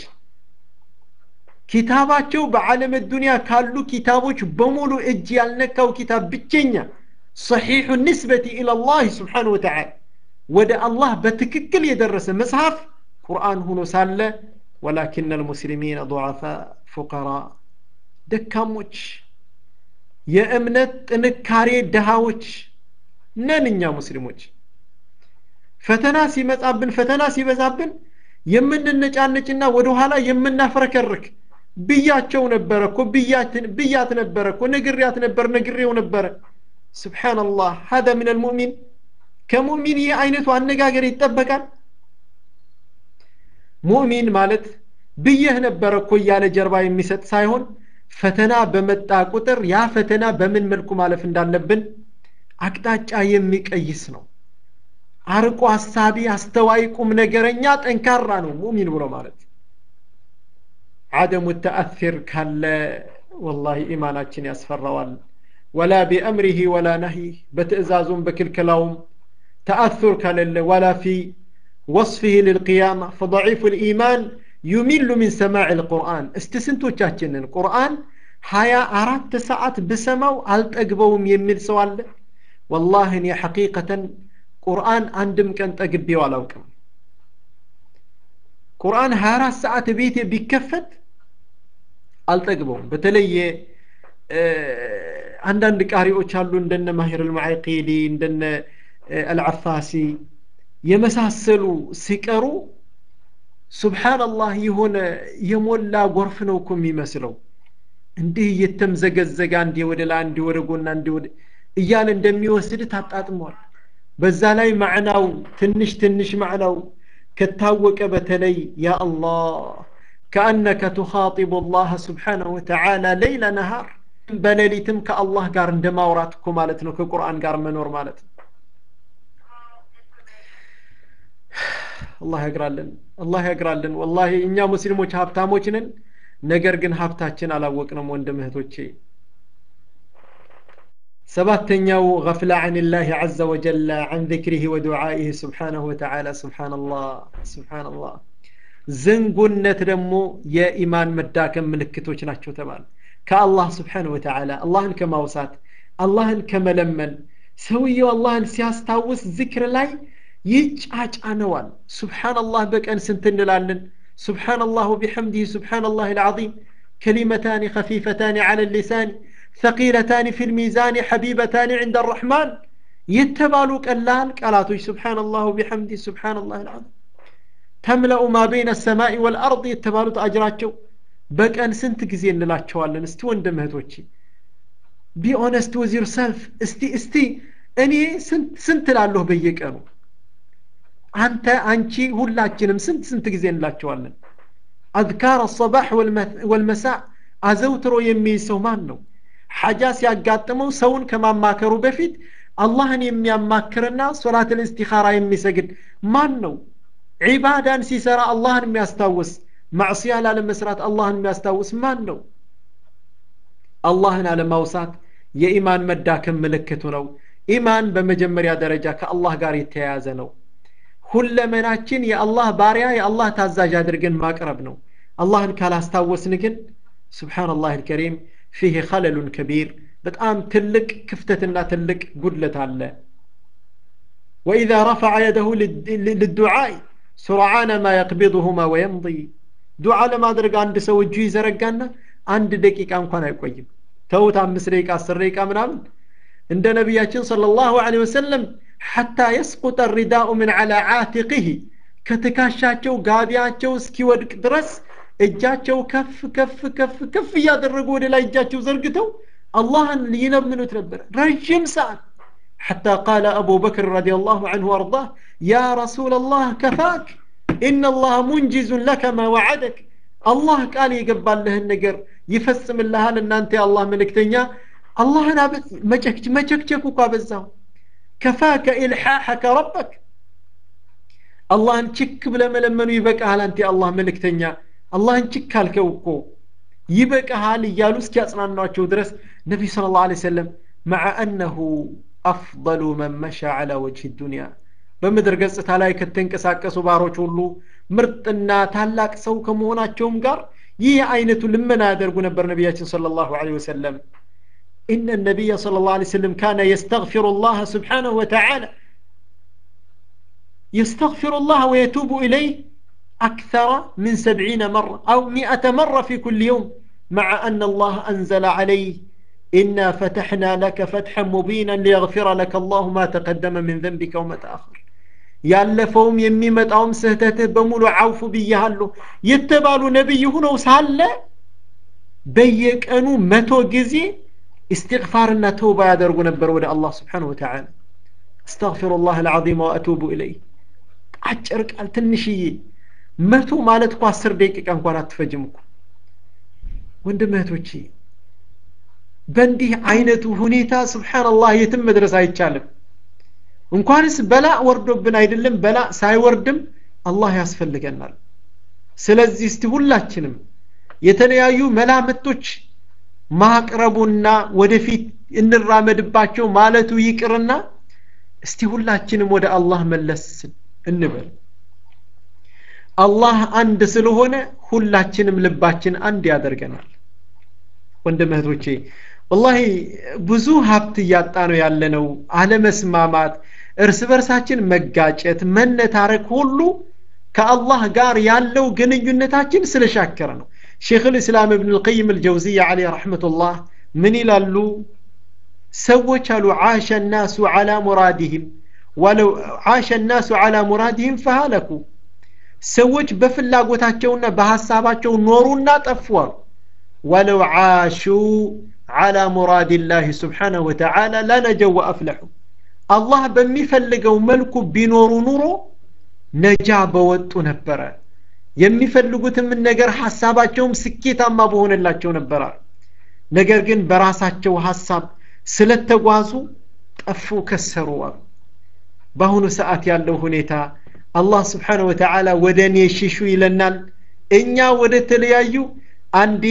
Speaker 1: ኪታባቸው በዓለም ዱንያ ካሉ ኪታቦች በሙሉ እጅ ያልነካው ኪታብ ብቸኛ ሰሒሑ ንስበቲ ኢላላህ ስብሓን ወተዓላ ወደ አላህ በትክክል የደረሰ መጽሐፍ ቁርአን ሆኖ ሳለ ወላኪን አልሙስሊሚን ضعፋ ፉቀራ ደካሞች የእምነት ጥንካሬ ድሃዎች ነን እኛ ሙስሊሞች ፈተና ሲመጣብን ፈተና ሲበዛብን የምንነጫነጭና ወደኋላ የምናፍረከርክ ብያቸው ነበረ እኮ ብያት ነበረ እኮ ነግሪያት ነበር ነግሬው ነበረ ስብሓንላህ ሀዛ ምን አልሙእሚን ከሙእሚን ይህ አይነቱ አነጋገር ይጠበቃል ሙእሚን ማለት ብየህ ነበረ እኮ እያለ ጀርባ የሚሰጥ ሳይሆን ፈተና በመጣ ቁጥር ያ ፈተና በምን መልኩ ማለፍ እንዳለብን አቅጣጫ የሚቀይስ ነው አርቆ አሳቢ አስተዋይ ቁም ነገረኛ ጠንካራ ነው ሙሚን ብሎ ማለት አደሙ ተአፊር ካለ ወላሂ ኢማናችን ያስፈራዋል ወላ ቢአምሪህ ወላ ነህይህ በትእዛዙም በክልክላውም ተአثር ከሌለ ወላ ፊ ወصفه للقيامة فضعيف الإيمان يمل من سماع القرآن استسنتوቻችንን ቁርአን ሀያ አራት ሰዓት ብሰማው አልጠግበውም የሚል ሰው አለ ወላሂ እኔ ሐቂቀተን ቁርአን አንድም ቀን ጠግቤው አላውቅም ቁርአን 24 ሰዓት ቤቴ ቢከፈት አልጠግበውም በተለየ አንዳንድ ቃሪዎች አሉ እንደነ ማሂር አልማዕቂሊ እንደነ አልዓፋሲ የመሳሰሉ ሲቀሩ ሱብሓንላህ የሆነ የሞላ ጎርፍ ነው እኮ የሚመስለው እንዲህ እየተምዘገዘገ አንዴ ወደ ላይ አንዴ ወደ ጎና አንዴ ወደ እያለ እንደሚወስድ ታጣጥሟል በዛ ላይ ማዕናው ትንሽ ትንሽ ማዕናው ከታወቀ በተለይ ያ አላህ ከአነከ ቱኻጢቡ አላህ ስብሓነሁ ወተዓላ ለይለ ነሃር በሌሊትም ከአላህ ጋር እንደ ማውራት እኮ ማለት ነው ከቁርአን ጋር መኖር ማለት ነው አላህ ያግራልን አላህ ያግራልን ወላሂ እኛ ሙስሊሞች ሀብታሞች ነን ነገር ግን ሀብታችን አላወቅንም ወንድም እህቶቼ ሰባተኛው ገፍላ عن الله عز وجل عن ذكره ودعائه سبحانه وتعالى سبحان الله سبحان الله ዝንጉነት ደግሞ የኢማን መዳከም ምልክቶች ናቸው ተባለ ከአላህ ስብሓን ወተዓላ አላህን ከማውሳት አላህን ከመለመን ሰውየው አላህን ሲያስታውስ ዝክር ላይ ይጫጫነዋል ሱብሓንላህ በቀን ስንት እንላለን ሱብሓንላህ ወቢሐምዲህ ሱብሓንላህ ልዓظም كلمتان خفيفتان على اللسان ثقيلتان في الميزان حبيبتان عند الرحمن يتبالو قلال قالاتوش سبحان الله وبحمده سبحان الله العظيم تملأ ما بين السماء والأرض يتبالو أجراتشو በቀን ስንት ጊዜ እንላቸዋለን እስቲ ወንድም እህቶቼ ቢ ኦነስት ወዝ ዩርሰልፍ እስቲ እስቲ እኔ ስንት ላለሁ በየቀኑ አንተ አንቺ ሁላችንም ስንት ስንት ጊዜ እንላቸዋለን አዝካር አሰባሕ ወልመሳዕ አዘውትሮ የሚይዝ ሰው ማን ነው ሐጃ ሲያጋጥመው ሰውን ከማማከሩ በፊት አላህን የሚያማክርና ሶላት ልእስቲኻራ የሚሰግድ ማን ነው ዒባዳን ሲሰራ አላህን የሚያስታውስ ማዕስያ ላለመስራት አላህን የሚያስታውስ ማን ነው አላህን አለማውሳት የኢማን መዳከም ምልክቱ ነው ኢማን በመጀመሪያ ደረጃ ከአላህ ጋር የተያያዘ ነው ሁለመናችን የአላህ ባሪያ የአላህ ታዛዥ አድርገን ማቅረብ ነው አላህን ካላስታወስን ግን ስብሓንላህ ልከሪም ፊህ ኸለሉን ከቢር በጣም ትልቅ ክፍተትና ትልቅ ጉድለት አለ ወኢዛ ረፈዐ የደሁ ልዱዓይ ሱርዓነ ማ የቅቢضሁማ ወየምضይ ዱዓ ለማድረግ አንድ ሰው እጁ ይዘረጋና አንድ ደቂቃ እንኳን አይቆይም ተውት አምስት ደቂቃ አስር ደቂቃ ምናምን እንደ ነቢያችን صلى الله عليه وسلم حتى يسقط الرداء من على عاتقه ከትካሻቸው ጋቢያቸው እስኪወድቅ ድረስ እጃቸው ከፍ ከፍ ከፍ ከፍ እያደረጉ ወደ ላይ እጃቸው ዘርግተው አላህን ይለምኑት ነበር ረዥም ሰዓት حتى قال أبو بكر رضي الله عنه وارضاه يا رسول الله كفاك إن الله منجز لك ما وعدك الله قال يقبل له النقر يفسم الله لأن أنت يا الله ملكتنيا الله أنا مجكك مجكك وقابزه كفاك إلحاحك ربك الله انشك بلا ملمنو يبقى هل أنت الله ملكتنيا الله انشك هالكوكو يبقى هال يالوس كي نواتشو درس نبي صلى الله عليه وسلم مع أنه أفضل من مشى على وجه الدنيا በምድር ገጽታ ላይ ከተንቀሳቀሱ ባሮች ሁሉ ምርጥና ታላቅ ሰው ከመሆናቸውም ጋር ይህ አይነቱ ልመና ያደርጉ ነበር ነቢያችን صلى الله عليه وسلم إن النبي صلى الله عليه وسلم كان يستغفر الله سبحانه وتعالى يستغفر الله ويتوب إليه أكثر من سبعين مرة أو مئة مرة في كل يوم مع أن الله أنزل عليه إنا فتحنا لك فتحا مبينا ليغفر لك الله ما تقدم من ذنبك وما تأخر ያለፈውም የሚመጣውም ስህተትህ በሙሉ አውፉ ብያሃለሁ የተባሉ ነቢይ ሁነው ሳለ በየቀኑ መቶ ጊዜ استغفارنا توبة ያደርጉ ነበር ወደ አላህ ስብሓን ወተዓላ استغفر الله العظيم وأتوب إليه አጭር ቃል ትንሽዬ መቶ ማለት እኮ አስር ደቂቃ እንኳን አትፈጅም እኮ ወንድም እህቶቼ በእንዲህ አይነቱ ሁኔታ ስብሓንላህ የትም መድረስ አይቻልም እንኳንስ በላ ወርዶብን አይደለም በላ ሳይወርድም አላህ ያስፈልገናል ስለዚህ እስቲ ሁላችንም የተለያዩ መላምቶች ማቅረቡና ወደፊት እንራመድባቸው ማለቱ ይቅርና እስቲ ሁላችንም ወደ አላህ መለስ እንበል አላህ አንድ ስለሆነ ሁላችንም ልባችን አንድ ያደርገናል ወንድም እህቶቼ ወላሂ ብዙ ሀብት እያጣ ነው ያለነው አለመስማማት እርስ በርሳችን መጋጨት መነታረክ ሁሉ ከአላህ ጋር ያለው ግንኙነታችን ስለሻከረ ነው ሼክ ልእስላም እብን ልቀይም አልጀውዚያ አለህ ረሕመቱላህ ምን ይላሉ ሰዎች አሉ ዓሸ ናሱ ዓላ ሙራዲህም ወለው ዓሸ ናሱ ዓላ ሙራዲህም ፈሃለኩ ሰዎች በፍላጎታቸውና በሐሳባቸው ኖሩና ጠፉ አሉ ወለው ዓሹ ዓላ ሙራድ ላህ ስብሓነሁ ወተዓላ ለነጀው ወአፍለሑ አላህ በሚፈልገው መልኩ ቢኖሩ ኑሮ ነጃ በወጡ ነበረ የሚፈልጉትም ነገር ሐሳባቸውም ስኬታማ በሆነላቸው ነበረ ነገር ግን በራሳቸው ሐሳብ ስለተጓዙ ጠፉ ከሰሩ አሉ በአሁኑ ሰዓት ያለው ሁኔታ አላህ ስብሓን ወተዓላ ወደ እኔ ሽሹ ይለናል እኛ ወደ ተለያዩ አንዴ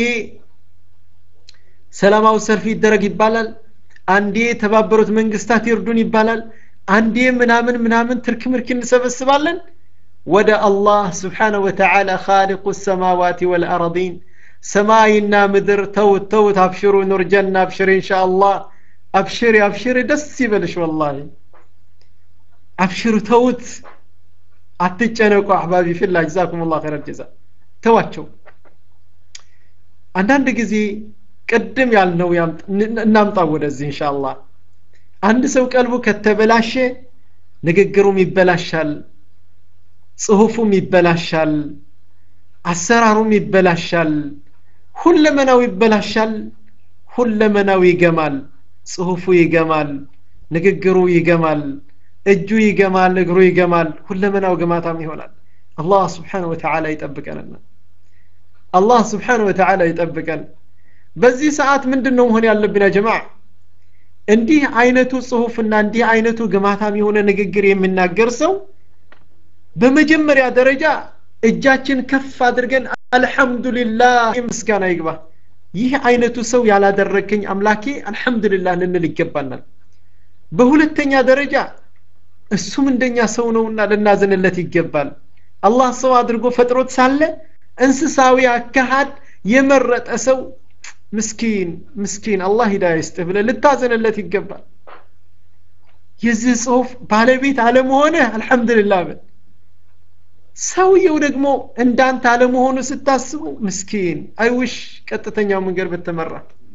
Speaker 1: ሰላማዊ ሰልፍ ይደረግ ይባላል አንዴ የተባበሩት መንግስታት ይርዱን ይባላል አንዴ ምናምን ምናምን ትርክ ምርክ እንሰበስባለን ወደ አላህ ስብሓነሁ ወተዓላ ካሊቁ ሰማዋት ወልአረዲን ሰማይና ምድር ተውት ተውት አብሽሩ ኑርጀና አብሽር እንሻ አላህ አብሽሪ አብሽሪ ደስ ይበልሽ ወላሂ አብሽሩ ተውት አትጨነቁ አሕባቢ ፊላ ጀዛኩም ላ ኸይረ ጀዛ ተዋቸው አንዳንድ ጊዜ ቅድም ያልነው እናምጣው ወደዚህ እንሻ አላህ አንድ ሰው ቀልቡ ከተበላሸ ንግግሩም ይበላሻል ጽሁፉም ይበላሻል አሰራሩም ይበላሻል ሁለመናው ይበላሻል ሁለመናው ይገማል ጽሁፉ ይገማል ንግግሩ ይገማል እጁ ይገማል እግሩ ይገማል ሁለመናው ግማታም ይሆናል አላህ ስብሓን ወተዓላ ይጠብቀንና አላህ ስብሓን ወተዓላ ይጠብቀን በዚህ ሰዓት ምንድን ነው መሆን ያለብን ያ ጀማዓ እንዲህ አይነቱ ጽሁፍና እንዲህ አይነቱ ግማታም የሆነ ንግግር የሚናገር ሰው በመጀመሪያ ደረጃ እጃችን ከፍ አድርገን አልሐምዱሊላህ ምስጋና ይግባ ይህ አይነቱ ሰው ያላደረግከኝ አምላኬ አልሐምዱሊላህ ልንል ይገባናል በሁለተኛ ደረጃ እሱም እንደኛ ሰው ነውና ልናዝንለት ይገባል አላህ ሰው አድርጎ ፈጥሮት ሳለ እንስሳዊ አካሃድ የመረጠ ሰው ምስኪን ምስኪን አላህ ሂዳያ ይስጥህ ብለ ልታዘንለት ይገባል የዚህ ጽሁፍ ባለቤት አለመሆንህ አልሐምዱሊላህ በል ሰውየው ደግሞ እንዳንተ አለመሆኑ ስታስቡ ምስኪን አይውሽ ቀጥተኛው መንገድ በተመራ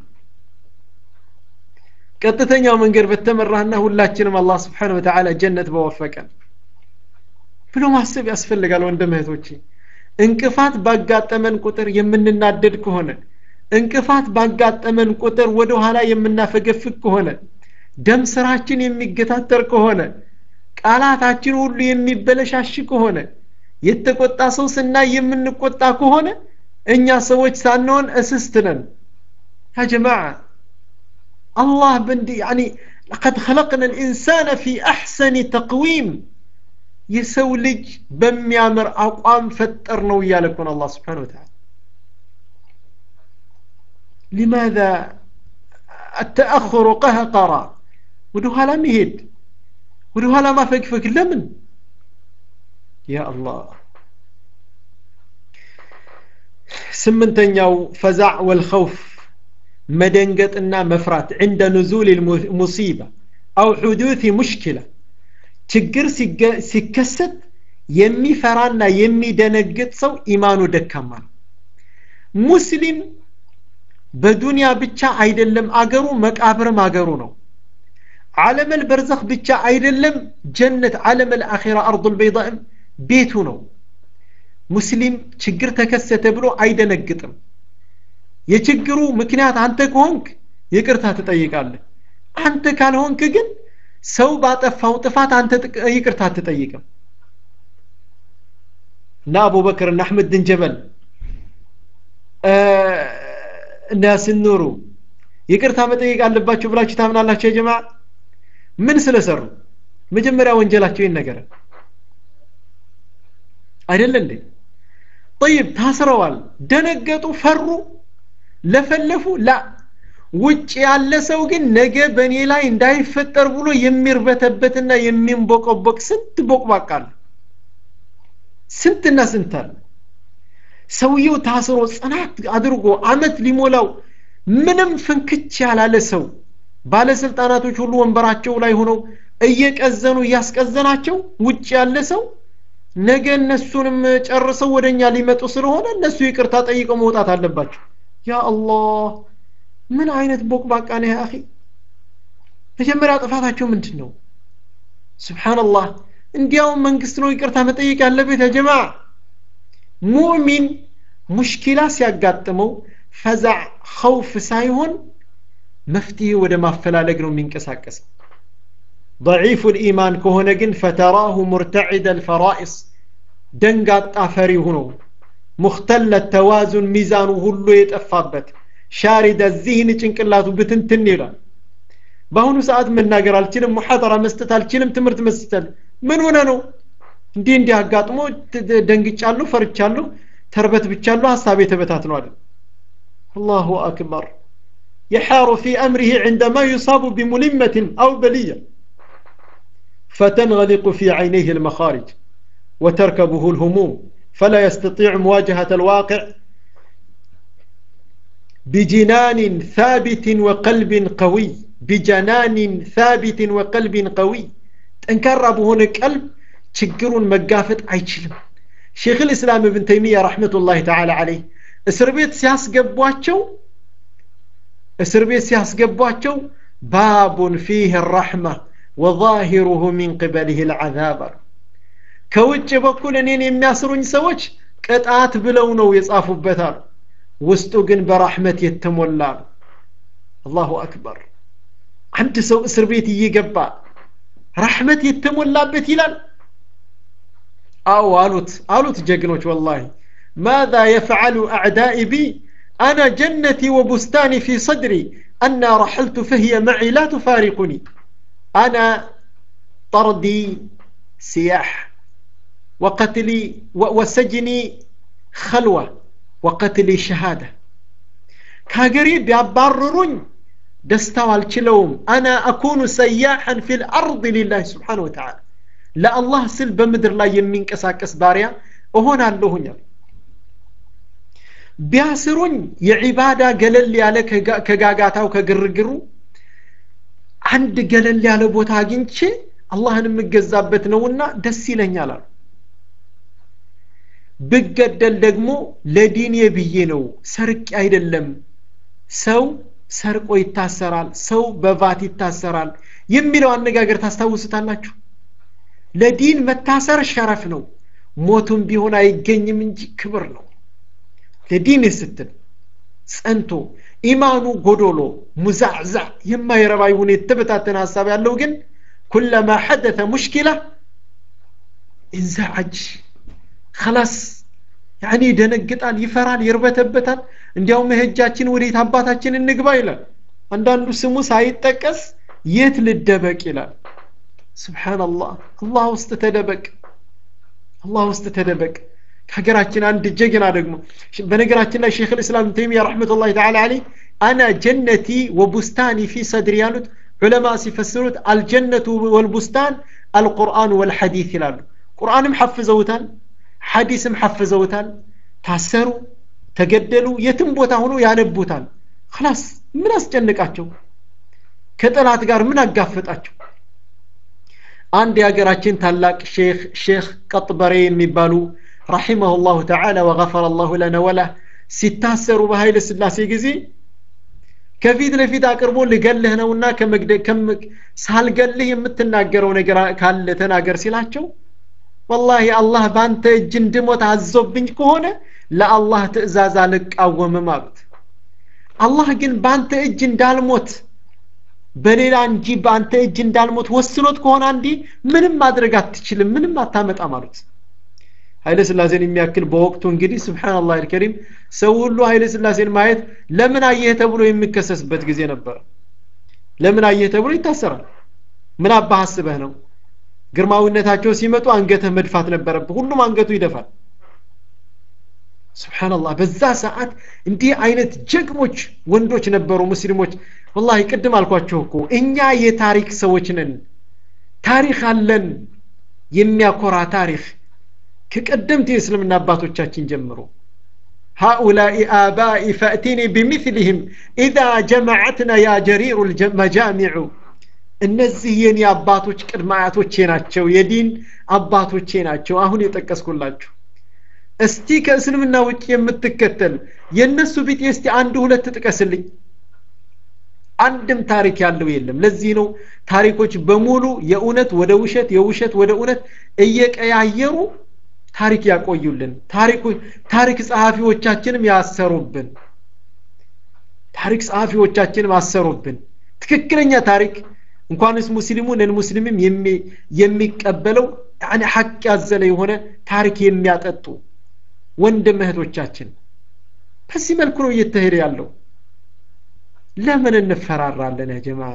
Speaker 1: ቀጥተኛው መንገድ በተመራና ሁላችንም አላህ ስብሓን ወተዓላ ጀነት በወፈቀን ብሎ ማሰብ ያስፈልጋል ወንድም እህቶቼ እንቅፋት ባጋጠመን ቁጥር የምንናደድ ከሆነ እንቅፋት ባጋጠመን ቁጥር ወደ ኋላ የምናፈገፍግ ከሆነ ደም ስራችን የሚገታተር ከሆነ ቃላታችን ሁሉ የሚበለሻሽ ከሆነ የተቆጣ ሰው ስናይ የምንቆጣ ከሆነ እኛ ሰዎች ሳንሆን እስስት ነን ያ ጀማዓ አላህ በንዲ ያኒ ለቀድ ኸለቅና ልኢንሳነ ፊ አሕሰኒ ተቅዊም የሰው ልጅ በሚያምር አቋም ፈጠር ነው እያለ እኮን አላህ ስብሓን ወተዓላ لماذا التأخر قهقرا ودوها مهد ودوها ما فكفك لمن يا الله سمنتنياو فزع والخوف مدنقطنا مفرات عند نزول المصيبة أو حدوث مشكلة ችግር ሲከሰት የሚፈራና የሚደነግጥ ሰው ኢማኑ ደካማ ነው ሙስሊም በዱንያ ብቻ አይደለም አገሩ መቃብርም አገሩ ነው ዓለመል በርዘኽ ብቻ አይደለም ጀነት ዓለመል አኺራ አርዱል በይዳእም ቤቱ ነው ሙስሊም ችግር ተከሰተ ብሎ አይደነግጥም የችግሩ ምክንያት አንተ ከሆንክ ይቅርታ ትጠይቃለህ አንተ ካልሆንክ ግን ሰው ባጠፋው ጥፋት አንተ ይቅርታ አትጠይቅም እና አቡበክር እና አሕመድ ድን ጀበል እና ያሲን ኑሩ ይቅርታ መጠየቅ አለባቸው ብላችሁ ታምናላችሁ የጀማ ምን ስለሰሩ መጀመሪያ ወንጀላቸው ይነገረ አይደለ እንዴ ጠይብ ታስረዋል ደነገጡ ፈሩ ለፈለፉ ላ ውጭ ያለ ሰው ግን ነገ በእኔ ላይ እንዳይፈጠር ብሎ የሚርበተበትና የሚንቦቀቦቅ ስንት ቦቅባቃል ስንትና ስንት አለ ሰውየው ታስሮ ጽናት አድርጎ አመት ሊሞላው ምንም ፍንክች ያላለ ሰው ባለስልጣናቶች ሁሉ ወንበራቸው ላይ ሆነው እየቀዘኑ እያስቀዘናቸው ውጭ ያለ ሰው ነገ እነሱንም ጨርሰው ወደ እኛ ሊመጡ ስለሆነ እነሱ ይቅርታ ጠይቀው መውጣት አለባቸው ያ አላህ ምን አይነት ቦቅባቃ ነው ያ አኺ መጀመሪያ ጥፋታቸው ምንድን ነው ስብሓንላህ እንዲያውም መንግስት ነው ይቅርታ መጠየቅ ያለበት ያ ጀማ ሙእሚን ሙሽኪላ ሲያጋጥመው ፈዛዕ ኸውፍ ሳይሆን መፍትሄ ወደ ማፈላለግ ነው የሚንቀሳቀሰው ضعيف الإيمان كهنا جن فتراه مرتعد الفرائص دنقات أفري هنا مختل التوازن ميزان هلو يتأفابت شارد الذهن چنقلاته بتنتن ይላል በአሁኑ ሰዓት መናገር አልችልም ሙሐደራ መስጠት አልችልም ትምህርት መስጠት ምን ሆነ ነው እንዲህ እንዲህ አጋጥሞ ደንግጫለሁ ፈርቻለሁ ተርበት ብቻለሁ ሀሳቤ ተበታትኗል አላሁ አክበር يحار في أمره عندما يصاب بملمة أو بلية فتنغلق في عينيه المخارج وتركبه الهموم فلا يستطيع مواجهة الواقع بجنان ثابت وقلب قوي بجنان ثابت وقلب قوي تنكر هنا قلب ችግሩን መጋፈጥ አይችልም ሼክ ልእስላም እብን ተይሚያ ረሕመቱላህ ተዓላ አለይህ እስር ቤት ሲያስገቧቸው እስር ቤት ሲያስገቧቸው ባቡን ፊህ ረሕማ ወዛሂሩሁ ሚን ቅበሊህ ልዓዛብ አሉ ከውጭ በኩል እኔን የሚያስሩኝ ሰዎች ቅጣት ብለው ነው የጻፉበት አሉ ውስጡ ግን በራሕመት የተሞላ ነው አላሁ አክበር አንድ ሰው እስር ቤት እየገባ ራሕመት የተሞላበት ይላል አዎ አሉት አሉት ጀግኖች ወላሂ ማذا يفعل أعدائي بي أنا جنتي وبستاني في صدري أنا رحلت فهي معي لا تفارقني أنا طردي سياح وقتلي وسجني خلوة وقتلي شهادة كاقري بيبررون دستوى الكلوم أنا أكون سياحا في الأرض لله سبحانه وتعالى ለአላህ ስል በምድር ላይ የሚንቀሳቀስ ባሪያ እሆናለሁኛል ቢያስሩኝ የዒባዳ ገለል ያለ ከጋጋታው ከግርግሩ አንድ ገለል ያለ ቦታ አግኝቼ አላህን የምገዛበት ነውና ደስ ይለኛል አሉ ብገደል ደግሞ ለዲኔ ብዬ ነው ሰርቄ አይደለም ሰው ሰርቆ ይታሰራል ሰው በቫት ይታሰራል የሚለው አነጋገር ታስታውሱታላችሁ ለዲን መታሰር ሸረፍ ነው ሞቱም ቢሆን አይገኝም እንጂ ክብር ነው ለዲን ስትል ጸንቶ ኢማኑ ጎዶሎ ሙዛዕዛ የማይረባ ይሁን የተበታተነ ሀሳብ ያለው ግን ኩለማ ሐደተ ሙሽኪላ እንዛዓጅ ከላስ ያኔ ይደነግጣል ይፈራል ይርበተበታል እንዲያውም መሄጃችን ወዴት አባታችን እንግባ ይላል አንዳንዱ ስሙ ሳይጠቀስ የት ልደበቅ ይላል ስብሓንላህ አላህ ውስጥ ተደበቅ አላህ ውስጥ ተደበቅ ከሀገራችን አንድ ጀግና ደግሞ በነገራችን ላይ ሼክ ልእስላም ተይሚያ ረሕመቱላህ ተዓላ አለይ አና ጀነቲ ወቡስታኒ ፊ ሰድሪ ያሉት ዑለማ ሲፈስሩት አልጀነቱ ወልቡስታን አልቁርአን ወልሐዲት ይላሉ ቁርአንም ሐፍዘውታል ሐዲስም ሐፍዘውታል ታሰሩ ተገደሉ የትም ቦታ ሆኖ ያነቡታል ክላስ ምን አስጨንቃቸው ከጠላት ጋር ምን አጋፈጣቸው አንድ የሀገራችን ታላቅ ሼክ ሼክ ቀጥበሬ የሚባሉ ረሒመሁ ላሁ ተዓላ ወገፈረ ላሁ ለነ ወላ ሲታሰሩ በኃይለ ስላሴ ጊዜ ከፊት ለፊት አቅርቦ ልገልህ ነውና ሳልገልህ የምትናገረው ነገር ካለ ተናገር ሲላቸው ወላሂ አላህ በአንተ እጅ እንድሞት አዞብኝ ከሆነ ለአላህ ትእዛዝ አልቃወምም አሉት አላህ ግን በአንተ እጅ እንዳልሞት በሌላ እንጂ በአንተ እጅ እንዳልሞት ወስኖት ከሆነ አንዲ ምንም ማድረግ አትችልም ምንም አታመጣም አሉት ኃይለ ስላሴን የሚያክል በወቅቱ እንግዲህ ስብሓንላህ አልከሪም ሰው ሁሉ ኃይለ ስላሴን ማየት ለምን አየህ ተብሎ የሚከሰስበት ጊዜ ነበር ለምን አየህ ተብሎ ይታሰራል ምን አባህ አስበህ ነው ግርማዊነታቸው ሲመጡ አንገትህ መድፋት ነበረብህ ሁሉም አንገቱ ይደፋል ስብሓንላህ በዛ ሰዓት እንዲህ አይነት ጀግሞች ወንዶች ነበሩ ሙስሊሞች ወላሂ ቅድም አልኳቸው እኮ እኛ የታሪክ ሰዎች ነን ታሪክ አለን የሚያኮራ ታሪክ ከቀደምት የእስልምና አባቶቻችን ጀምሮ هؤلاء آبائي فأتيني بمثلهم إذا جمعتنا يا جرير المجامع እነዚህ የኔ አባቶች ቅድመ አያቶቼ ናቸው የዲን አባቶቼ ናቸው አሁን የጠቀስኩላችሁ እስቲ ከእስልምና ውጭ የምትከተል የእነሱ ቢጤ እስቲ አንድ ሁለት ጥቀስልኝ አንድም ታሪክ ያለው የለም ለዚህ ነው ታሪኮች በሙሉ የእውነት ወደ ውሸት የውሸት ወደ እውነት እየቀያየሩ ታሪክ ያቆዩልን ታሪክ ጸሐፊዎቻችንም ያሰሩብን ታሪክ ጸሐፊዎቻችንም አሰሩብን ትክክለኛ ታሪክ እንኳንስ ሙስሊሙ ነን ሙስሊምም የሚቀበለው ያኔ ሐቅ ያዘለ የሆነ ታሪክ የሚያጠጡ ወንድም እህቶቻችን በዚህ መልኩ ነው እየተሄደ ያለው ለምን እንፈራራለን ያ ጀማ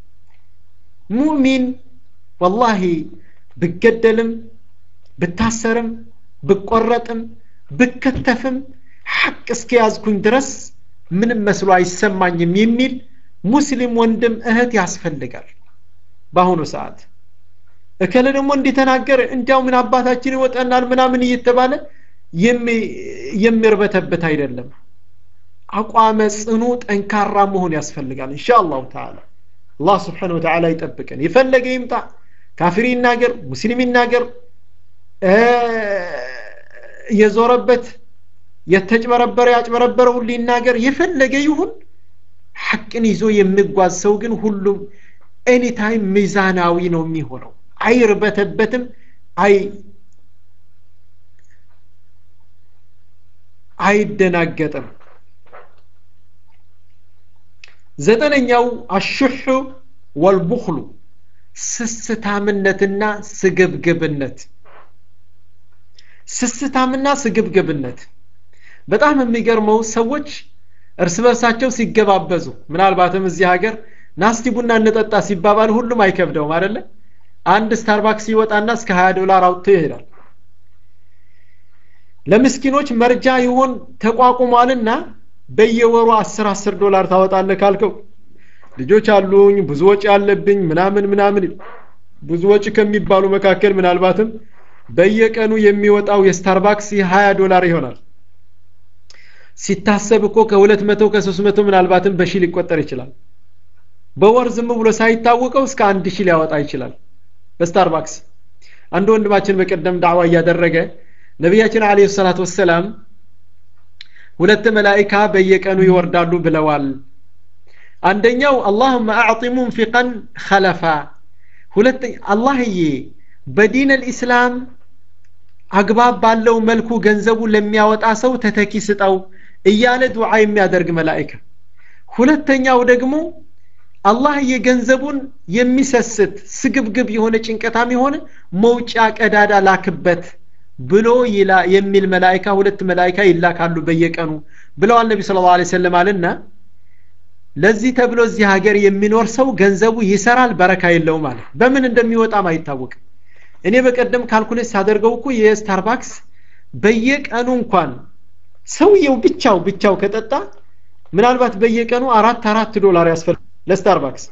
Speaker 1: ሙእሚን ወላሂ ብገደልም ብታሰርም ብቆረጥም ብከተፍም ሐቅ እስከያዝኩኝ ድረስ ምንም መስሎ አይሰማኝም የሚል ሙስሊም ወንድም እህት ያስፈልጋል በአሁኑ ሰዓት እከለ ደግሞ እንዲተናገር እንዲያው ምን አባታችን ይወጠናል ምናምን እየተባለ የሚርበተበት አይደለም አቋመ ጽኑ ጠንካራ መሆን ያስፈልጋል እንሻ አላሁ ተዓላ አላህ ስብሓን ወተዓላ ይጠብቀን የፈለገ ይምጣ ካፊር ይናገር ሙስሊም ይናገር የዞረበት የተጭበረበረ ያጭበረበረ ሁሉ ይናገር የፈለገ ይሁን ሐቅን ይዞ የሚጓዝ ሰው ግን ሁሉም ኤኒታይም ሚዛናዊ ነው የሚሆነው አይርበተበትም አይ አይደናገጥም ዘጠነኛው አሹሑ ወልቡኽሉ ስስታምነትና ስግብግብነት ስስታምና ስግብግብነት በጣም የሚገርመው ሰዎች እርስ በርሳቸው ሲገባበዙ ምናልባትም እዚህ ሀገር ናስቲ ቡና እንጠጣ ሲባባል ሁሉም አይከብደውም አደለ አንድ ስታርባክስ ይወጣና እስከ 20 ዶላር አውጥቶ ይሄዳል ለምስኪኖች መርጃ ይሆን ተቋቁሟልና በየወሩ 10 10 ዶላር ታወጣለህ ካልከው ልጆች አሉኝ ብዙ ወጪ ያለብኝ ምናምን ምናምን ብዙ ወጪ ከሚባሉ መካከል ምናልባትም በየቀኑ የሚወጣው የስታርባክስ የ20 ዶላር ይሆናል ሲታሰብ እኮ ከሁለት መቶ ከሶስት መቶ ምናልባትም በሺ ሊቆጠር ይችላል በወር ዝም ብሎ ሳይታወቀው እስከ አንድ ሺህ ሊያወጣ ይችላል በስታርባክስ አንድ ወንድማችን በቀደም ዳዕዋ እያደረገ ነቢያችን አለ ሰላት ወሰላም ሁለት መላይካ በየቀኑ ይወርዳሉ ብለዋል አንደኛው አላሁመ አዕጢ ሙንፊቀን ኸለፋ ሁለተኛ አላህዬ በዲን ልእስላም አግባብ ባለው መልኩ ገንዘቡ ለሚያወጣ ሰው ተተኪ ስጠው እያለ ዱዓ የሚያደርግ መላይካ ሁለተኛው ደግሞ አላህ የገንዘቡን የሚሰስት ስግብግብ የሆነ ጭንቀታም የሆነ መውጫ ቀዳዳ ላክበት ብሎ የሚል መላይካ ሁለት መላይካ ይላካሉ በየቀኑ ብለዋል ነቢ ስለ ላ ሰለም አልና ለዚህ ተብሎ እዚህ ሀገር የሚኖር ሰው ገንዘቡ ይሰራል በረካ የለውም አለ በምን እንደሚወጣም አይታወቅም እኔ በቀደም ካልኩሌት ሳደርገው እኮ የስታርባክስ በየቀኑ እንኳን ሰውየው ብቻው ብቻው ከጠጣ ምናልባት በየቀኑ አራት አራት ዶላር ያስፈልግ ለስታርባክስ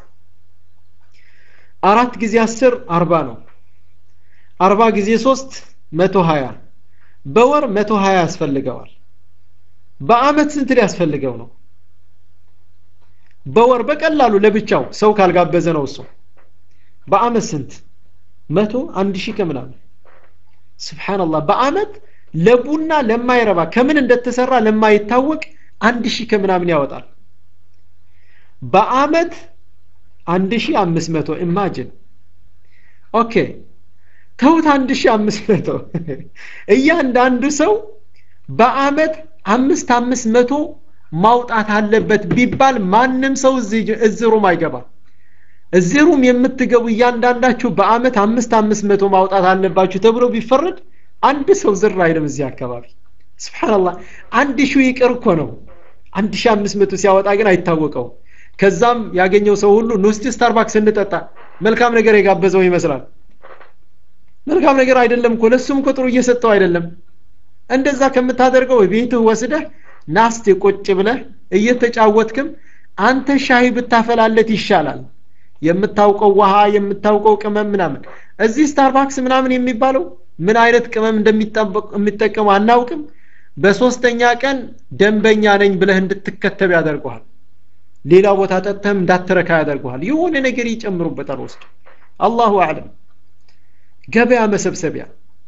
Speaker 1: አራት ጊዜ አስር አርባ ነው አርባ ጊዜ ሶስት መቶ ሀያ በወር መቶ ሀያ ያስፈልገዋል በአመት ስንት ሊያስፈልገው ነው በወር በቀላሉ ለብቻው ሰው ካልጋበዘ ነው እሱ በአመት ስንት መቶ አንድ ሺህ ከምናምን ስብሓንላህ በአመት ለቡና ለማይረባ ከምን እንደተሰራ ለማይታወቅ አንድ ሺህ ከምናምን ያወጣል በአመት አንድ ሺህ አምስት መቶ ኢማጅን ኦኬ ተውት አንድ ሺህ አምስት መቶ እያንዳንዱ ሰው በአመት አምስት አምስት መቶ ማውጣት አለበት ቢባል ማንም ሰው እዚህ ሩም አይገባም እዚህ ሩም የምትገቡ እያንዳንዳችሁ በአመት አምስት አምስት መቶ ማውጣት አለባችሁ ተብሎ ቢፈረድ አንድ ሰው ዝር አይልም እዚህ አካባቢ ስብሓንላህ አንድ ሺህ ይቅር እኮ ነው አንድ ሺህ አምስት መቶ ሲያወጣ ግን አይታወቀው ከዛም ያገኘው ሰው ሁሉ ኑስቲ ስታርባክስ እንጠጣ መልካም ነገር የጋበዘው ይመስላል መልካም ነገር አይደለም እኮ ለሱም እኮ ጥሩ እየሰጠው አይደለም እንደዛ ከምታደርገው ቤትህ ወስደህ ናስቴ ቁጭ ብለህ እየተጫወትክም አንተ ሻሂ ብታፈላለት ይሻላል የምታውቀው ውሃ የምታውቀው ቅመም ምናምን እዚህ ስታርባክስ ምናምን የሚባለው ምን አይነት ቅመም እንደሚጠቀሙ አናውቅም በሶስተኛ ቀን ደንበኛ ነኝ ብለህ እንድትከተብ ያደርገዋል ሌላ ቦታ ጠጥተህም እንዳትረካ ያደርጉሃል የሆነ ነገር ይጨምሩበታል ወስድ አላሁ አዕለም ገበያ መሰብሰቢያ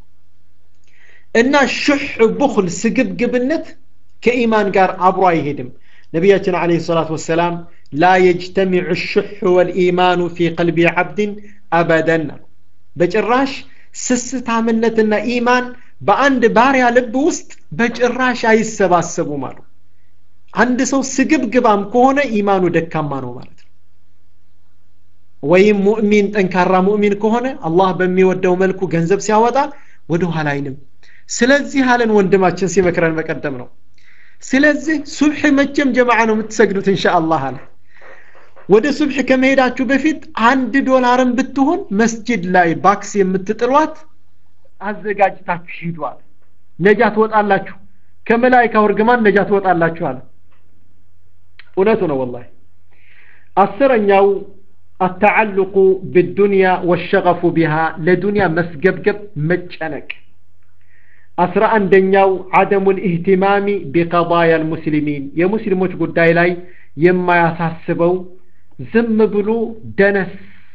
Speaker 1: እና ሹሕ ቡኽል ስግብግብነት ከኢማን ጋር አብሮ አይሄድም ነቢያችን አለ ሰላት ወሰላም ላ የጅተሚዑ ሹሕ ወልኢማኑ ፊ ቀልቢ ዓብድን አበደን በጭራሽ ስስታምነትና ኢማን በአንድ ባሪያ ልብ ውስጥ በጭራሽ አይሰባሰቡም አሉ አንድ ሰው ስግብግባም ከሆነ ኢማኑ ደካማ ነው ማለት ነው ወይም ሙእሚን ጠንካራ ሙእሚን ከሆነ አላህ በሚወደው መልኩ ገንዘብ ሲያወጣ ወደ ኋላ አይልም ስለዚህ አለን ወንድማችን ሲመክረን በቀደም ነው ስለዚህ ሱብሕ መቼም ጀማዓ ነው የምትሰግዱት እንሻ አላህ አለ ወደ ሱብሕ ከመሄዳችሁ በፊት አንድ ዶላርን ብትሆን መስጅድ ላይ ባክስ የምትጥሏት አዘጋጅታችሁ ሂዷል ነጃ ትወጣላችሁ ከመላይካው እርግማን ነጃ ትወጣላችሁ አለ እውነቱ ነው ወላሂ አስረኛው التعلق بالدنيا والشغف بها لدنيا مسجبجب مجنك أسرع عندنياو عدم الاهتمام بقضايا المسلمين يا مسلموች ጉዳይ ላይ የማያሳስበው ዝም ብሎ ደነስ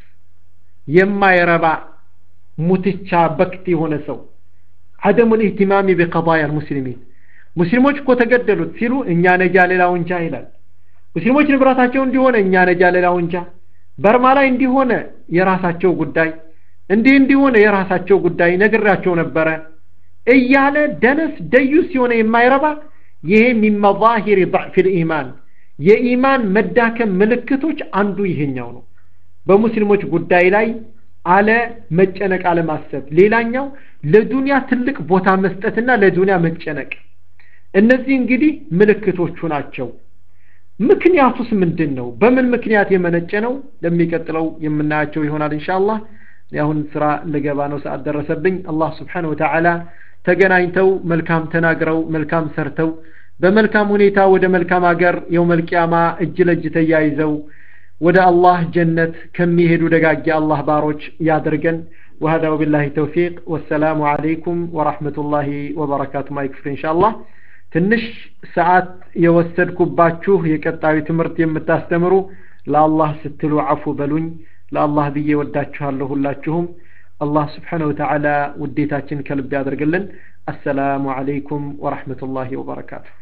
Speaker 1: የማይረባ ሙትቻ በክት የሆነ ሰው عدم الاهتمام بقضايا المسلمين ሙስሊሞች እኮ ተገደሉት ሲሉ እኛ ነጃ ሌላው እንጃ ይላል ሙስሊሞች ንብረታቸው እንዲሆነ እኛ ነጃ ሌላው እንጃ በርማ ላይ እንዲሆነ የራሳቸው ጉዳይ እንዲህ እንዲሆነ የራሳቸው ጉዳይ ነግራቸው ነበረ እያለ ደነስ ደዩስ የሆነ የማይረባ ይሄ ሚን መዛሂር ضዕፍ ልኢማን የኢማን መዳከም ምልክቶች አንዱ ይሄኛው ነው በሙስሊሞች ጉዳይ ላይ አለ መጨነቅ አለማሰብ ሌላኛው ለዱንያ ትልቅ ቦታ መስጠትና ለዱንያ መጨነቅ እነዚህ እንግዲህ ምልክቶቹ ናቸው ምክንያቱስ ምንድን ነው በምን ምክንያት የመነጨ ነው ለሚቀጥለው የምናያቸው ይሆናል እንሻአላህ አሁን ስራ ልገባ ነው ሰዓት ደረሰብኝ አላህ ስብሓን ወተዓላ ተገናኝተው መልካም ተናግረው መልካም ሰርተው በመልካም ሁኔታ ወደ መልካም ሀገር የውመልቅያማ እጅ ለእጅ ተያይዘው ወደ አላህ ጀነት ከሚሄዱ ደጋጊ አላህ ባሮች ያድርገን وهذا وبالله التوفيق والسلام عليكم ورحمة الله وبركاته ما يكفر إن شاء الله ትንሽ ሰዓት የወሰድኩባችሁ የቀጣዩ ትምህርት የምታስተምሩ ለአላህ ስትሉ አፉ በሉኝ ለአላህ ብዬ ወዳችኋለሁ ሁላችሁም አላህ ስብሓነ ወተዓላ ውዴታችን ከልብ ያደርግልን አሰላሙ አለይኩም ወረሕመቱላሂ ወበረካቱሁ